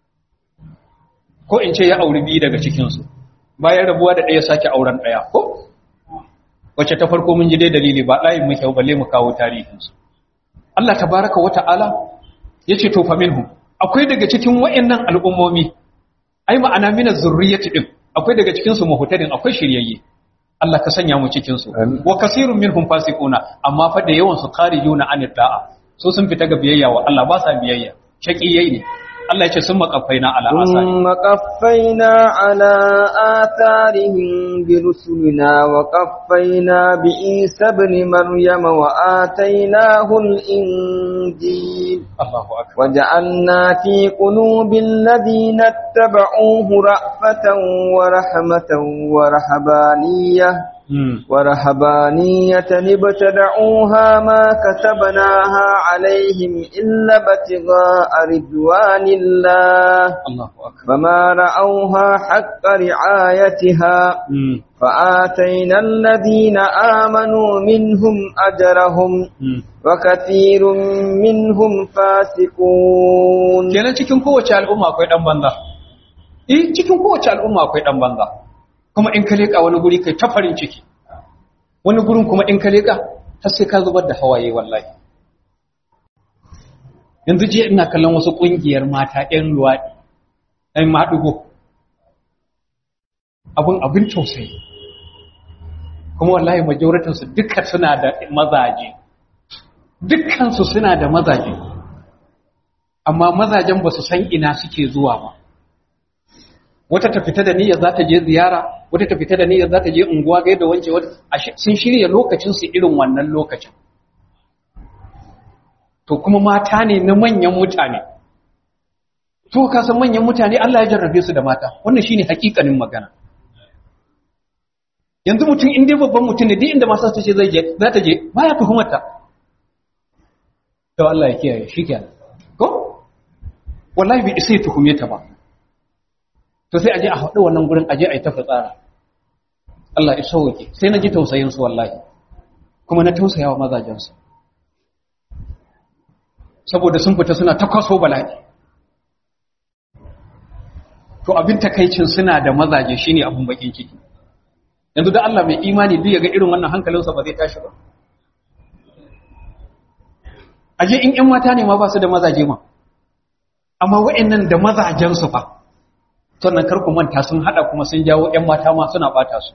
ko in ce ya auri biyu daga cikinsu bayan rabuwa da ɗaya sake auren ɗaya ko wacce ta farko mun ji dai dalili ba ɗayin muke balle mu kawo tarihinsu Allah tabaraka wa ta'ala ya ce to fa minhum akwai daga cikin wa'annan al'ummomi ai ma'ana mina zurriyyati din akwai daga cikinsu muhtadin akwai shiryayye Allah ka sanya mu cikin su wa kasirun minhum fasiquna amma fa da yawan su kharijuna an da'a so sun fita ga biyayya wa Allah ba sa biyayya shaqiyai ne Allah ya ce sun maqaffaina ala asari ثم قفينا على آثارهم برسلنا وقفينا بعيسى ابن مريم وآتيناه الإنجيل Allahu akbar وجعلنا في قلوب الذين اتبعوه رأفة ورحمة ورهبانية mm. ورهبانية ابتدعوها ما كتبناها عليهم إلا ابتغاء رضوان الله Allahu akbar فما رأوها حق رعايتها mm. فآتينا الذين آمنوا منهم أجرهم mm. وكثير منهم فاسقون kenan cikin kowace al'umma akwai dan banza eh cikin kowace al'umma akwai dan banza kuma in ka leka wani guri kai ta farin ciki wani gurin kuma in ka leka har sai ka zubar da hawaye wallahi yanzu jiya ina kallon wasu kungiyar mata ɗan luwaɗi ɗan maɗugo abin abin tausayi kuma wallahi majoritinsu duka suna da mazaje dukkansu suna da mazaje amma mazajen ba su san ina suke zuwa ba wata ta fita da niyyar za ta je ziyara wata ta fita da niyyar za ta je unguwa ga yadda wance wata sun shirya lokacinsu irin wannan lokacin to kuma mata ne na manyan mutane to ka san manyan mutane Allah ya jarrabe su da mata wannan shine hakikanin magana yanzu mutum in dai babban mutum ne duk inda masu ta ce zai je za ta je baya tuhumarta to Allah ya kiyaye shikenan ko wallahi bai isa ya tuhume ta ba to sai aje a haɗu wannan gurin aje a yi ta fitsara Allah ya sauke sai na ji tausayin su wallahi kuma na tausaya wa mazajen su saboda sun fita suna ta kwaso bala'i to abin takaicin suna da mazaje shine abin bakin ciki yanzu da Allah mai imani duk ya ga irin wannan hankalinsa ba zai tashi ba aje in ƴan mata ne ma ba su da mazaje ma amma wa'annan da mazajen su fa sannan kar ku manta sun hada kuma sun jawo ƴan mata ma suna bata su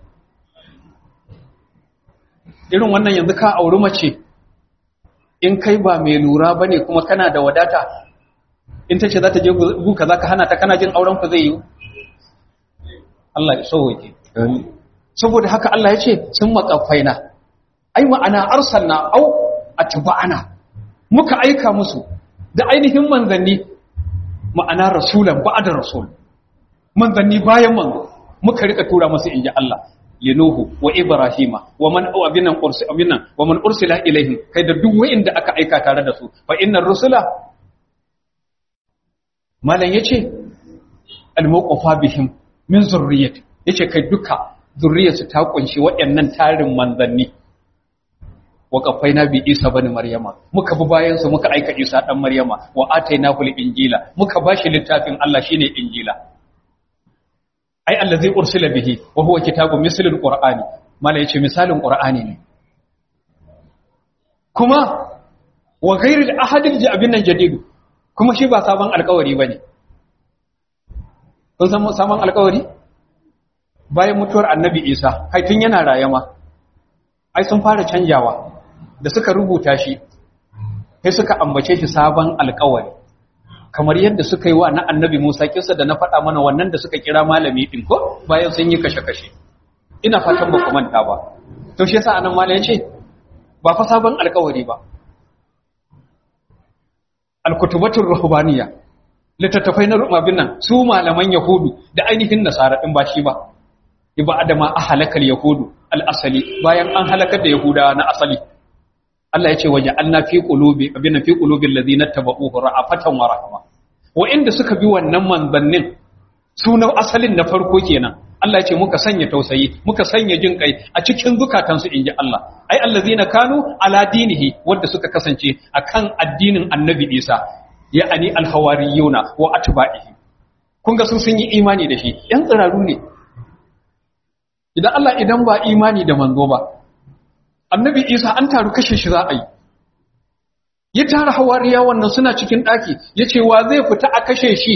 irin wannan yanzu ka auri mace in kai ba mai lura bane kuma kana da wadata in tace za ta je gu kaza ka hana ta kana jin auren ku zai yi Allah ya sauke amin saboda haka Allah ya ce sun makafaina ai ma'ana arsalna au atba'ana muka aika musu da ainihin manzanni ma'ana rasulan ba'da rasul manzanni bayan manzo muka rika tura musu inji Allah linuhu wa ibrahima wa man abinan ursi abinan wa man ursila ilaihim kai da duk wanda aka aika tare da su fa innar rusula malan yace al-muqafa bihim min zurriyyati yace kai duka zurriyarsu ta kunshi waɗannan tarin manzanni wa qafaina bi isa bani maryama muka bi bayan su muka aika isa dan maryama wa atainahu injila muka bashi littafin Allah shine injila ai allazi ursila bihi wa huwa kitabun mislul qur'ani mala yace misalin qur'ani ne kuma wa ghairil ahadil jabin nan jadid kuma shi ba sabon alƙawari bane kun san sabon alƙawari bayan mutuwar annabi isa kai tun yana rayama ai sun fara canjawa da suka rubuta shi sai suka ambace shi sabon alkawari kamar yadda suka yi wa na annabi musa kisa da na faɗa mana wannan da suka kira malami ɗin ko bayan sun yi kashe-kashe ina fatan ba ku manta ba to shi yasa anan malam ce ba fa sabon alkawari ba alkutubatul ruhbaniya littattafai na rumabin nan su malaman yahudu da ainihin nasara din ba shi ba iba adama a halakar yahudu al'asali bayan an halakar da yahudawa na asali Allah ya ce waje an na fi ƙulubi abin na fi ƙulubin lazi na taba'uhu ra'afatan wa rahama wa'inda suka bi wannan manzannin sunan asalin na farko kenan Allah ya ce muka sanya tausayi muka sanya jin kai a cikin zukatansu inji Allah ai allazina kanu ala dinihi wanda suka kasance akan addinin annabi Isa ya'ani alhawariyuna wa atba'ihi kun ga sun sun yi imani da shi yan tsiraru ne idan Allah idan ba imani da manzo ba annabi Isa an taru kashe shi za a yi ya tara hawariya wannan suna cikin daki yace wa zai fita a kashe shi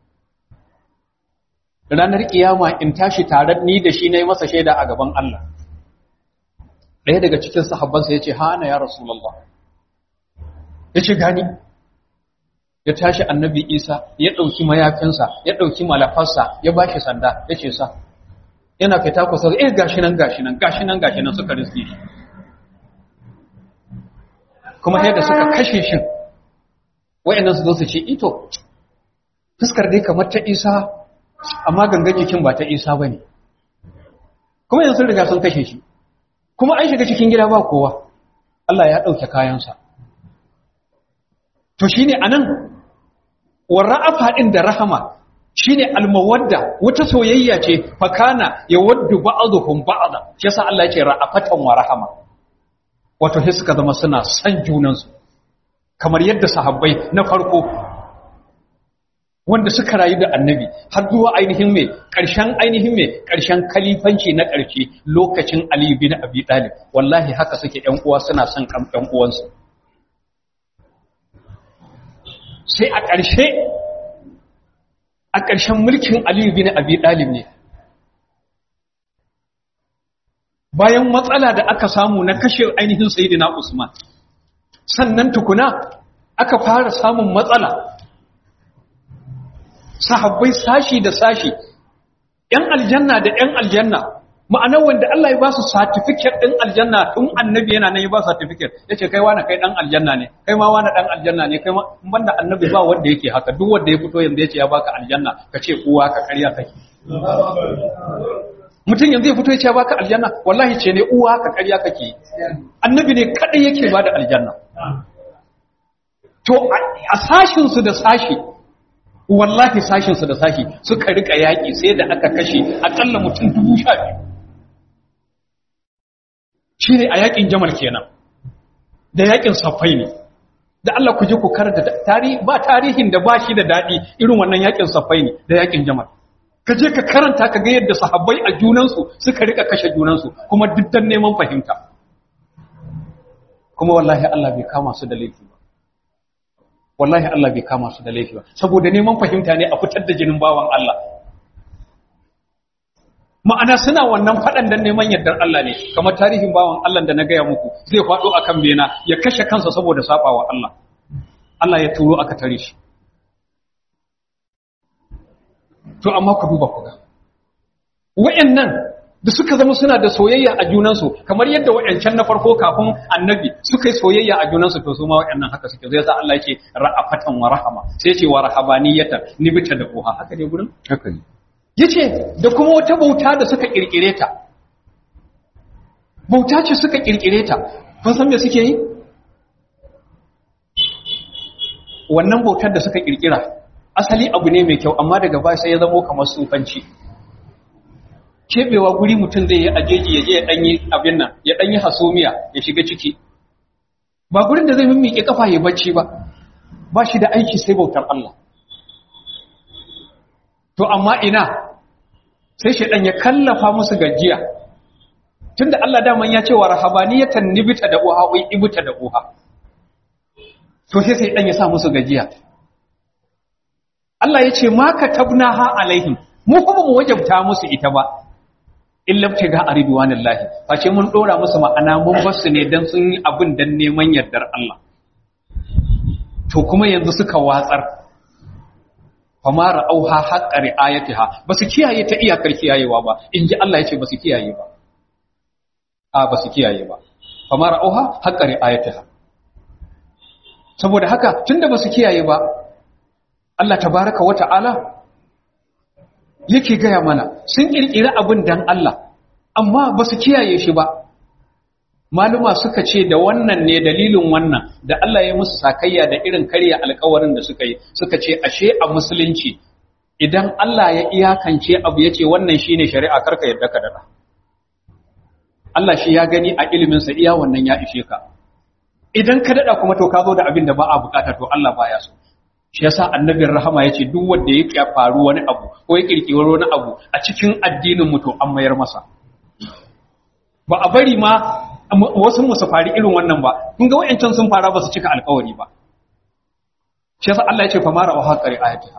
ranar kiyama in tashi tare ni da shi nayi masa shaida a gaban Allah ɗaya daga cikin sahabbansa yace ha ana ya rasulullah yace gani ya tashi annabi Isa ya dauki mayafinsa ya dauki malafarsa ya bashi sanda yace sa yana fita kusa eh gashi nan gashi nan gashi nan gashi nan suka riske shi kuma yadda suka kashe shi wayannan su zo su ce ito fuskar dai kamar ta Isa amma gangan jikin ba ta Isa bane kuma yanzu sun riga sun kashe shi kuma an shiga cikin gida ba kowa Allah ya dauke kayansa to shine anan warra'afa din da rahama shine almawadda wata soyayya ce fakana yawaddu ba'dhum ba'dha shi yasa Allah yake ra'afatan wa rahama wato sai suka zama suna san junan su kamar yadda sahabbai na farko wanda suka rayu da annabi har zuwa ainihin mai ƙarshen ainihin mai ƙarshen kalifanci na ƙarshe lokacin Ali bin Abi Talib wallahi haka suke ƴan uwa suna son kan ƴan uwansu sai a ƙarshe a ƙarshen mulkin Aliyu bin Abi Ɗalib ne. bayan matsala da aka samu na kashe ainihin sayyidina Usman sannan tukuna aka fara samun matsala sahabbai sashi da sashi ‘yan aljanna da ‘yan aljanna ma'ana wanda Allah ya ba su certificate ɗin aljanna tun annabi yana nan ya ba certificate ya ce kai wani kai ɗan aljanna ne kai ma wani ɗan aljanna ne kai ma banda annabi ba wanda yake haka duk wanda ya fito yanzu ya ce ya baka aljanna ka ce uwa ka karya kake mutum yanzu ya fito ya ce ya baka aljanna wallahi ce ne uwa ka karya kake annabi ne kadai yake ba da aljanna to a sashinsu da sashi wallahi sashinsu da sashi suka rika yaƙi sai da aka kashe akalla mutum dubu sha biyu shi ne a yaƙin jamal kenan da yaƙin safai ne da Allah ku je ku karanta tarihi ba tarihin da ba shi da daɗi irin wannan yaƙin safai ne da yaƙin jamal ka je ka karanta ka ga yadda sahabbai a junansu suka rika kashe junansu kuma duk dan neman fahimta kuma wallahi Allah bai kama su da laifi ba wallahi Allah bai kama su da laifi ba saboda neman fahimta ne a fitar da jinin bawan Allah ma'ana suna wannan faɗan dan neman yardar Allah ne kamar tarihin bawan Allah da na gaya muku zai faɗo akan bena ya kashe kansa saboda sabawa Allah Allah ya turo aka tare shi to amma ku duba ku ga wa'annan da suka zama suna da soyayya a junansu kamar yadda wa'ancan na farko kafin annabi suka yi soyayya a junansu to su ma wa'annan haka suke zai sa Allah yake ra'afatan wa rahama sai ce wa rahabaniyatan nibita da uha haka ne gurin haka ne yace da kuma wata bauta da suka kirkire ta bauta ce suka kirkire ta kun san me suke yi wannan bautar da suka kirkira asali abu ne mai kyau amma daga baya sai ya zamo kamar sufanci kebewa guri mutum zai yi ajeji ya je ya danyi abin nan ya danyi hasumiya ya shiga ciki ba gurin da zai mimmike kafa ya bacci ba ba shi da aiki sai bautar Allah to amma ina sai shedan ya kallafa musu gajiya tunda Allah daman ya ce wa rahabaniyatan nibita da uha wai ibita da uha to sai sai dan ya sa musu gajiya Allah ya ce ma katabnaha alaihim mu kuma mu wajabta musu ita ba illa ga aridwanillahi face mun dora musu ma'ana mun bar su ne dan sun yi abin dan neman yardar Allah to kuma yanzu suka watsar fama ra'auha haqqa ri'ayatiha basu kiyaye ta iyakar kiyayewa ba inji Allah ya ce basu kiyaye ba a basu kiyaye ba fama ra'auha haqqa ri'ayatiha saboda haka tunda basu kiyaye ba Allah tabaraka wa ta'ala yake gaya mana sun kirkiri abin dan Allah amma ba su kiyaye shi ba maluma suka ce da wannan ne dalilin wannan da Allah ya musu sakayya da irin karya alkawarin da suka yi suka ce ashe a musulunci idan Allah ya iyakance abu ya ce wannan shine shari'a karka yadda ka dada Allah shi ya gani a iliminsa iya wannan ya ishe ka idan ka dada kuma to ka zo da abin da ba a bukata to Allah baya so shi yasa annabin rahama yace duk wanda ya faru wani abu ko ya kirkiri wani abu a cikin addinin mu to an mayar masa ba a bari ma wasu mu su fari irin wannan ba kun ga wayancan sun fara ba su cika alƙawari ba shi yasa Allah yace fa mara wa haqari ayatiha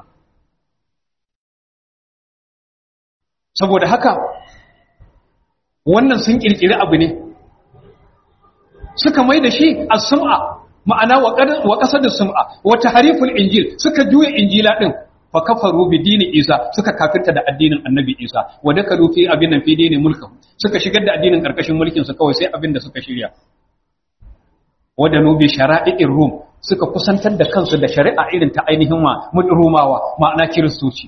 saboda haka wannan sun kirkiri abu ne suka mai da shi as-sum'a ma'ana wa ƙasar da sum'a wata hariful injil suka juya injila ɗin fa kafaru bi dini isa suka kafirta da addinin annabi isa wa dakalu fi abin nan fi dini mulkin suka shigar da addinin karkashin mulkin su kawai sai abin da suka shirya wa da nubi shara'i'ir rum suka kusantar da kansu da shari'a irin ta ainihin ma rumawa ma'ana kiristoci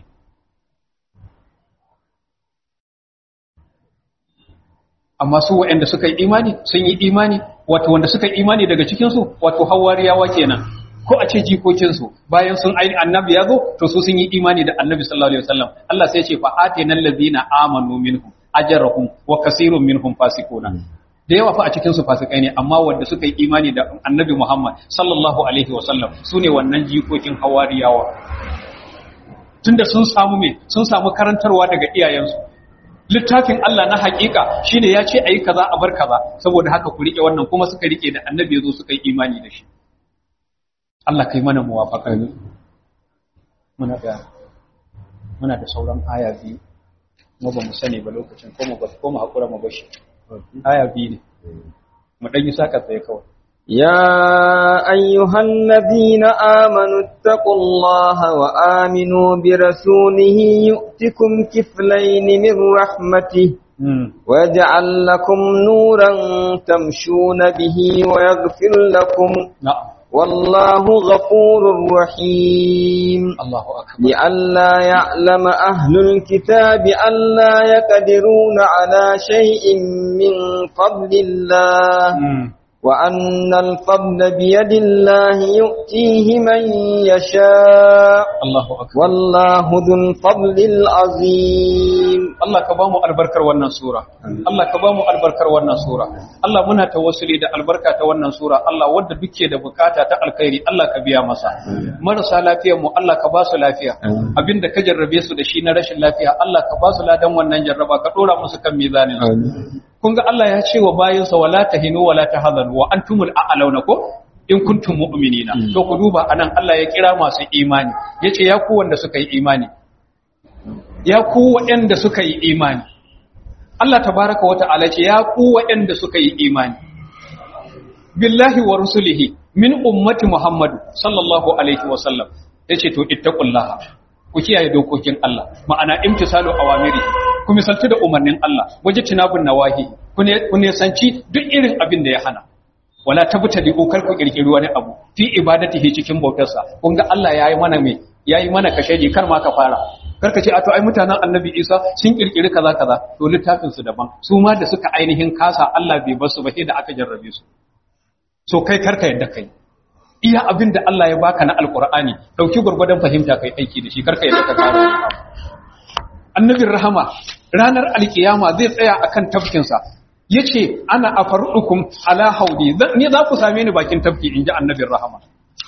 amma su waɗanda suka yi imani sun yi imani wato wanda suka yi imani daga cikinsu wato hawariyawa kenan ko a ce jikokinsu bayan sun aini annabi ya zo to su sun yi imani da annabi sallallahu alaihi wasallam Allah sai ya ce fa atina allazina amanu minhum ajrahum wa kaseerun minhum fasiquna da yawa fa a cikin su fasikai ne amma wanda suka yi imani da annabi Muhammad sallallahu alaihi wasallam sune wannan jikokin hawariyawa tunda sun samu me sun samu karantarwa daga iyayensu littafin Allah na hakika shine ya ce ayi kaza a bar kaza saboda haka ku rike wannan kuma suka rike da annabi yazo suka yi imani da shi Allah kai mana muwafaqa muna da muna da sauran aya biyu mu ba mu sani ba lokacin ko mu ba ko mu hakura mu bashi aya biyu ne mu dan yi saka tsaye kawai يا أيها الذين آمنوا اتقوا الله وآمنوا برسوله يؤتكم كفلين من رحمته ويجعل لكم نورا تمشون به ويغفر لكم na'am والله غفور رحيم Allahu akbar لئلا يعلم أهل الكتاب ألا يقدرون على شيء من فضل الله Mm. وأن الفضل بيد الله يؤتيه من يشاء Allahu akbar والله ذو الفضل العظيم Allah ka bamu albarkar wannan sura Allah ka bamu albarkar wannan sura Allah muna tawassuli da albarka ta wannan sura Allah wanda duke da bukata ta alkhairi Allah ka biya masa marasa lafiyar mu Allah ka ba su lafiya abinda ka jarrabe su da shi na rashin lafiya Allah ka ba su ladan wannan jarraba ka dora musu kan mizanin su kun ga Allah ya ce wa bayinsa wala tahinu wala tahzanu wa antumul a'launa ko in kuntum mu'minina to ku duba anan Allah ya kira masu imani yace ya ku wanda suka yi imani ya ku waɗanda suka yi imani Allah tabaraka wa ta'ala ce ya ku waɗanda suka yi imani billahi wa rusulihi min ummati Muhammadu sallallahu alaihi wa sallam yace to ittaqullaha ku kiyaye dokokin Allah ma'ana imtisalu awamiri ku misaltu da umarnin Allah waje tinabun nawahi ku ne ku ne sanci duk irin abin da ya hana wala tabtadi kar ku kirkiri wani abu fi ibadatihi cikin bautarsa kun ga Allah yayi mana me yayi mana kasheji kar ma ka fara karka ce a to ai mutanen annabi isa sun kirkiri kaza kaza to littafin su daban su ma da suka ainihin kasa Allah bai basu ba sai da aka jarrabe su so kai karka yadda kai iya abin da Allah ya baka na alqur'ani dauki gurgurdan fahimta kai aiki da shi karka yadda ka karo annabin rahama ranar alkiyama zai tsaya akan tafkin sa yace ana afarukum ala haudi ni za ku same ni bakin tafki inji annabin rahama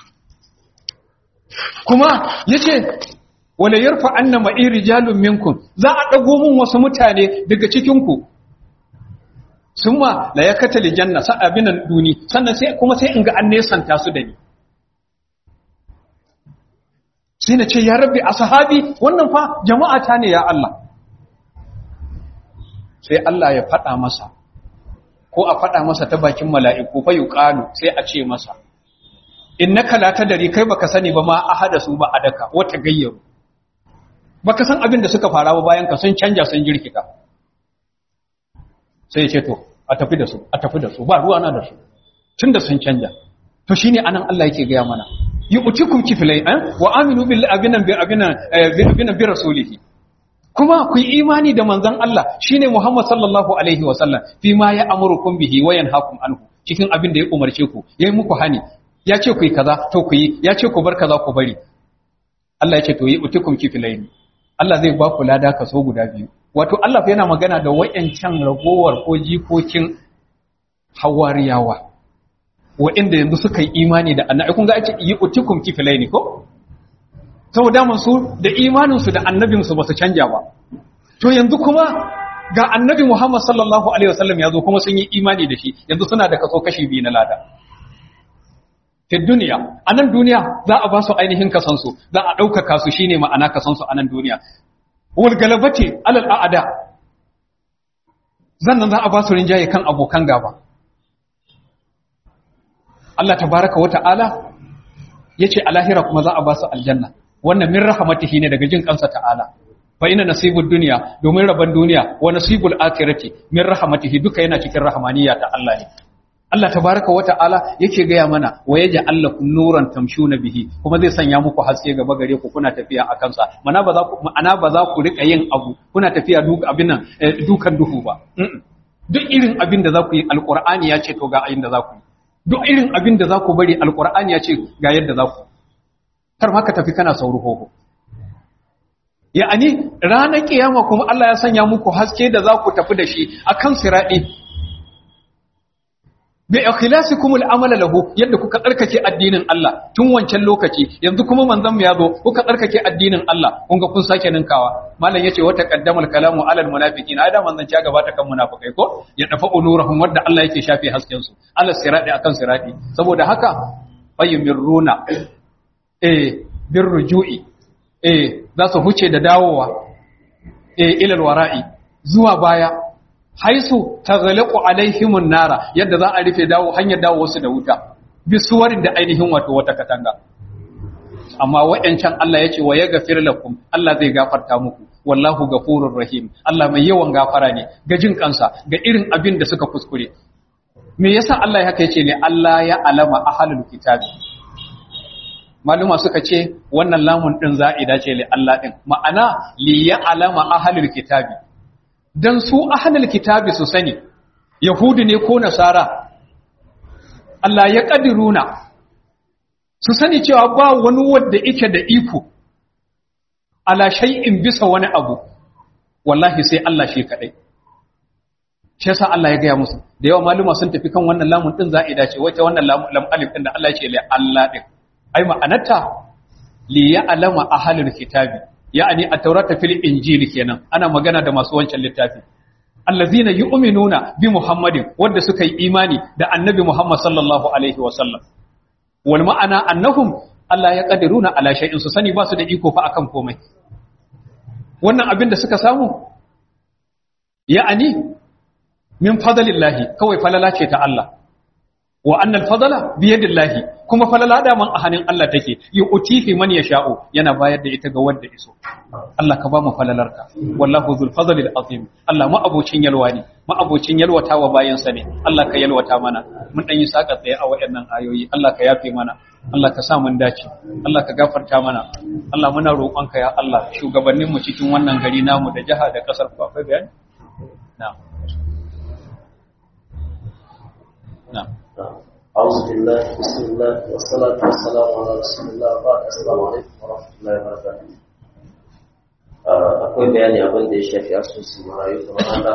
kuma yace wala yarfa anna ma'i rijalun minkum za a dago mun wasu mutane daga cikin ku summa la yakata li janna sa abinan duni sannan sai kuma sai in ga an nesanta su da ni sai na ce ya rabbi ashabi wannan fa jama'a ta ne ya Allah sai Allah ya fada masa ko a fada masa ta bakin mala'iku fa yuqalu sai a ce masa innaka la tadri kai baka sani ba ma ahada su ba adaka wata gayyaru baka san abin da suka fara ba bayan ka sun canja sun jirkita sai ya ce to a tafi da su a tafi da su ba ruwa na da su tunda sun canja to shine anan Allah yake gaya mana yu'tikum kiflay an wa aminu billahi abinan bi abinan abinan bi rasulihi kuma ku yi imani da manzon Allah shine Muhammad sallallahu alaihi wa sallam fi ma ya amurukum bihi wa yanhaakum anhu cikin abin da ya umarce ku yayi muku hani ya ce ku yi kaza to ku yi ya ce ku bar kaza ku bari Allah ya ce to yi utikum kiflayn Allah zai ba ku lada kaso guda biyu wato Allah fa yana magana da wayancan ragowar ko jikokin hawariyawa wa'inda yanzu suka yi imani da annabi kun ga ake yi utikum kiflayn ko saboda mun su da imanin su da annabin su basu canja ba to yanzu kuma ga annabi Muhammad sallallahu alaihi wasallam yazo kuma sun yi imani da shi yanzu suna da kaso kashi biyu na lada fi duniya a nan duniya za a ba su ainihin kasansu za a ɗaukaka su shine ma'ana kasansu a nan duniya wal galabati alal a'ada zannan za a ba su rinjaye kan abokan gaba Allah tabaraka wata'ala yace a lahira kuma za a ba su aljanna wannan min rahmatihi ne daga jin kansa ta'ala fa ina nasibud dunya domin rabon duniya wa nasibul akhirati min rahmatihi duka yana cikin rahmaniyya ta Allah ne Allah tabaraka wa ta'ala yake gaya mana wa yaja allakum nuran tamshuna bihi kuma zai sanya muku haske gaba gare ku kuna tafiya a kansa mana ba za ku ma'ana ba za ku rika yin abu kuna tafiya duk abin nan dukan duhu ba duk irin abin da za ku yi alqur'ani ya ce to ga ayin da za ku yi duk irin abin da za ku bari alqur'ani ya ce ga yadda za ku kar ma ka tafi kana sauru hoho ya'ani ranar kiyama kuma Allah ya sanya muku haske da za ku tafi da shi akan siradi bi ikhlasikum al'amala lahu yadda kuka tsarkake addinin Allah tun wancan lokaci yanzu kuma manzon mu yazo kuka tsarkake addinin Allah kun ga kun sake ninkawa malam yace wata qaddamal kalamu alal munafiqina ai da manzon ya gabata kan munafikai ko ya dafa ulurahum wadda Allah yake shafe hasken su ala sirati akan sirati saboda haka fayumirruna eh birrujui eh za su huce da dawowa eh ilal wara'i zuwa baya haisu taghlaqu alaihimun nara yadda za a rufe dawo hanyar dawo wasu da wuta bisuwarin da ainihin wato wata katanga amma wa'yancan Allah ya ce wa ya gafir lakum Allah zai gafarta muku wallahu gafurur rahim Allah mai yawan gafara ne ga jin kansa ga irin abin da suka kuskure me yasa Allah ya haka yace ne Allah ya alama ahlul kitabi maluma suka ce wannan lamun din za'ida ce li Allah din ma'ana li ya alama ahlul kitabi dan su ahlul kitabi su sani yahudi ne ko nasara Allah ya kadiruna su sani cewa ba wani wanda yake da iko ala shay'in bisa wani abu wallahi sai Allah shi kadai shi yasa Allah ya gaya musu da yawa maluma sun tafi kan wannan lamun din za'ida ce wace wannan lam alif din da Allah ya ce li Allah din ai ma'anarta li ya'lama ahlul kitabi ya'ani at-taurata fil injil kenan ana magana da masu wancan littafi allazina yu'minuna bi muhammadin wanda suka yi imani da annabi muhammad sallallahu alaihi wa sallam wal ma'ana annahum Allah ya kadiruna ala shay'in su sani ba su da iko fa akan komai wannan abin da suka samu ya'ani min fadlillahi kawai falala ce ta Allah wa annal fadala bi yadillahi kuma falala da man a hannun Allah take yu'tihi man yasha'u yana bayar da ita ga wanda iso Allah ka ba mu falalarka wallahu zul fadli azim Allah ma abocin yalwa ne ma abocin yalwata wa bayan sa ne Allah ka yalwata mana mun dan yi saka tsaye a wayannan ayoyi Allah ka yafe mana Allah ka sa mun dace Allah ka gafarta mana Allah muna roƙonka ya Allah shugabannin mu cikin wannan gari namu da jaha da kasar ku akwai bayani na'am na'am أعوذ بالله بسم الله والصلاة والسلام على رسول الله بعد السلام عليكم ورحمة الله وبركاته akwai bayani abin da ya shafi asusun marayu kamar haka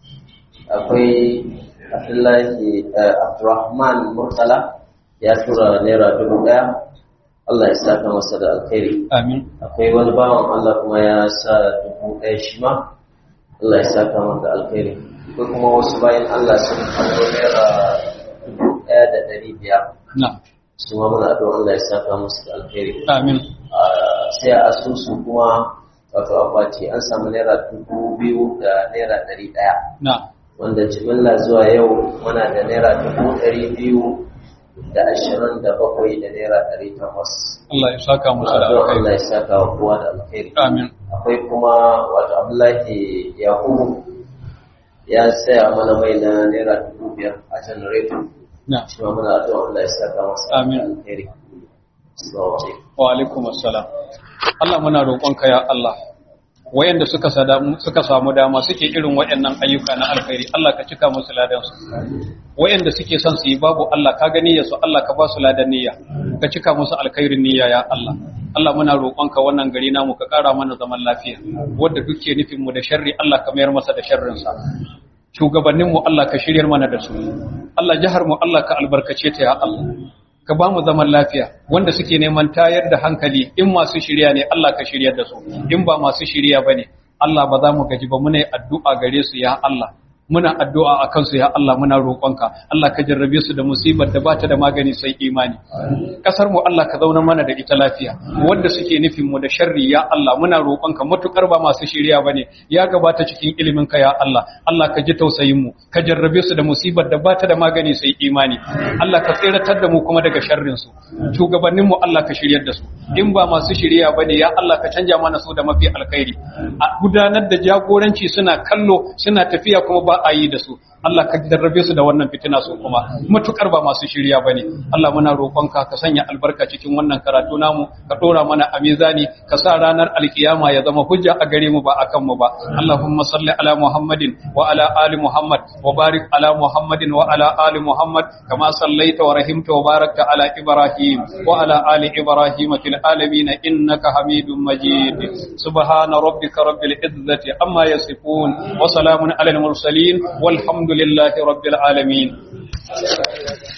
akwai abdullahi abdurrahman murtala ya tura naira dubu daya Allah ya saka masa da alkhairi amin akwai wani bawan Allah kuma ya sa dubu daya shi ma Allah ya saka masa da alkhairi akwai kuma wasu bayan Allah sun kawo naira ɗaya da ɗari biyar na'am su ma muna don Allah ya saka musu da alheri amin sai a asusu kuma wato akwati an samu naira dubu biyu da naira ɗari ɗaya na'am wanda jimilla zuwa yau muna da naira dubu ɗari biyu da ashirin da bakwai da naira ɗari takwas Allah ya saka musu da don Allah alkhairi ya saka wa kowa da alheri amin akwai kuma wato Abdullahi Yakubu ya saya mana mai na naira dubu biyar a janareto na'am shi ma muna addu'a Allah ya saka masa Amin. alheri assalamu alaikum wa alaikum assalam Allah muna roƙonka ya Allah wayanda suka sadamu suka samu dama suke irin wayannan ayyuka na alkhairi Allah ka cika musu ladan su wayanda suke son su yi babu Allah ka gani ya su Allah ka ba su ladan niyya ka cika musu alkhairin niyya ya Allah Allah muna roƙonka wannan gari namu ka ƙara mana zaman lafiya wanda duke nufin mu da sharri Allah ka mayar masa da sharrin sa shugabanninmu Allah ka shiryar mana da su Allah jihar mu Allah ka albarkace ta ya Allah ka ba mu zaman lafiya wanda suke neman tayar da hankali in masu shirya ne Allah ka shiryar da su in ba masu shirya bane Allah ba za mu gaji ba muna yi addu'a gare su ya Allah muna addu'a a kansu ya Allah muna roƙonka Allah ka jarrabe su da musibar da bata da magani sai imani kasar mu Allah ka zauna mana da ita lafiya wanda suke nufin mu da sharri ya Allah muna roƙonka matukar ba masu shirya bane ya gabata cikin ilimin ka ya Allah Allah ka ji tausayin mu ka jarrabe su da musibar da bata da magani sai imani Allah ka tsiratar da mu kuma daga sharrin su shugabannin mu Allah ka shiryar da su in ba masu shirya bane ya Allah ka canja mana su da mafi alkhairi a gudanar da jagoranci suna kallo suna tafiya kuma ba a yi da su Allah ka jarrabe su da wannan fitina su kuma matukar ba masu shirya bane Allah muna roƙonka ka sanya albarka cikin wannan karatu namu ka dora mana a mizani ka sa ranar alkiyama ya zama hujja a gare mu ba akan mu ba Allahumma salli ala Muhammadin wa ala ali Muhammad wa barik ala Muhammadin wa ala ali Muhammad kama sallaita wa rahimta wa barakta ala Ibrahim wa ala ali Ibrahim fil alamin innaka Hamidum Majid subhana rabbika rabbil izzati amma yasifun wa salamun ala al mursalin والحمد لله رب العالمين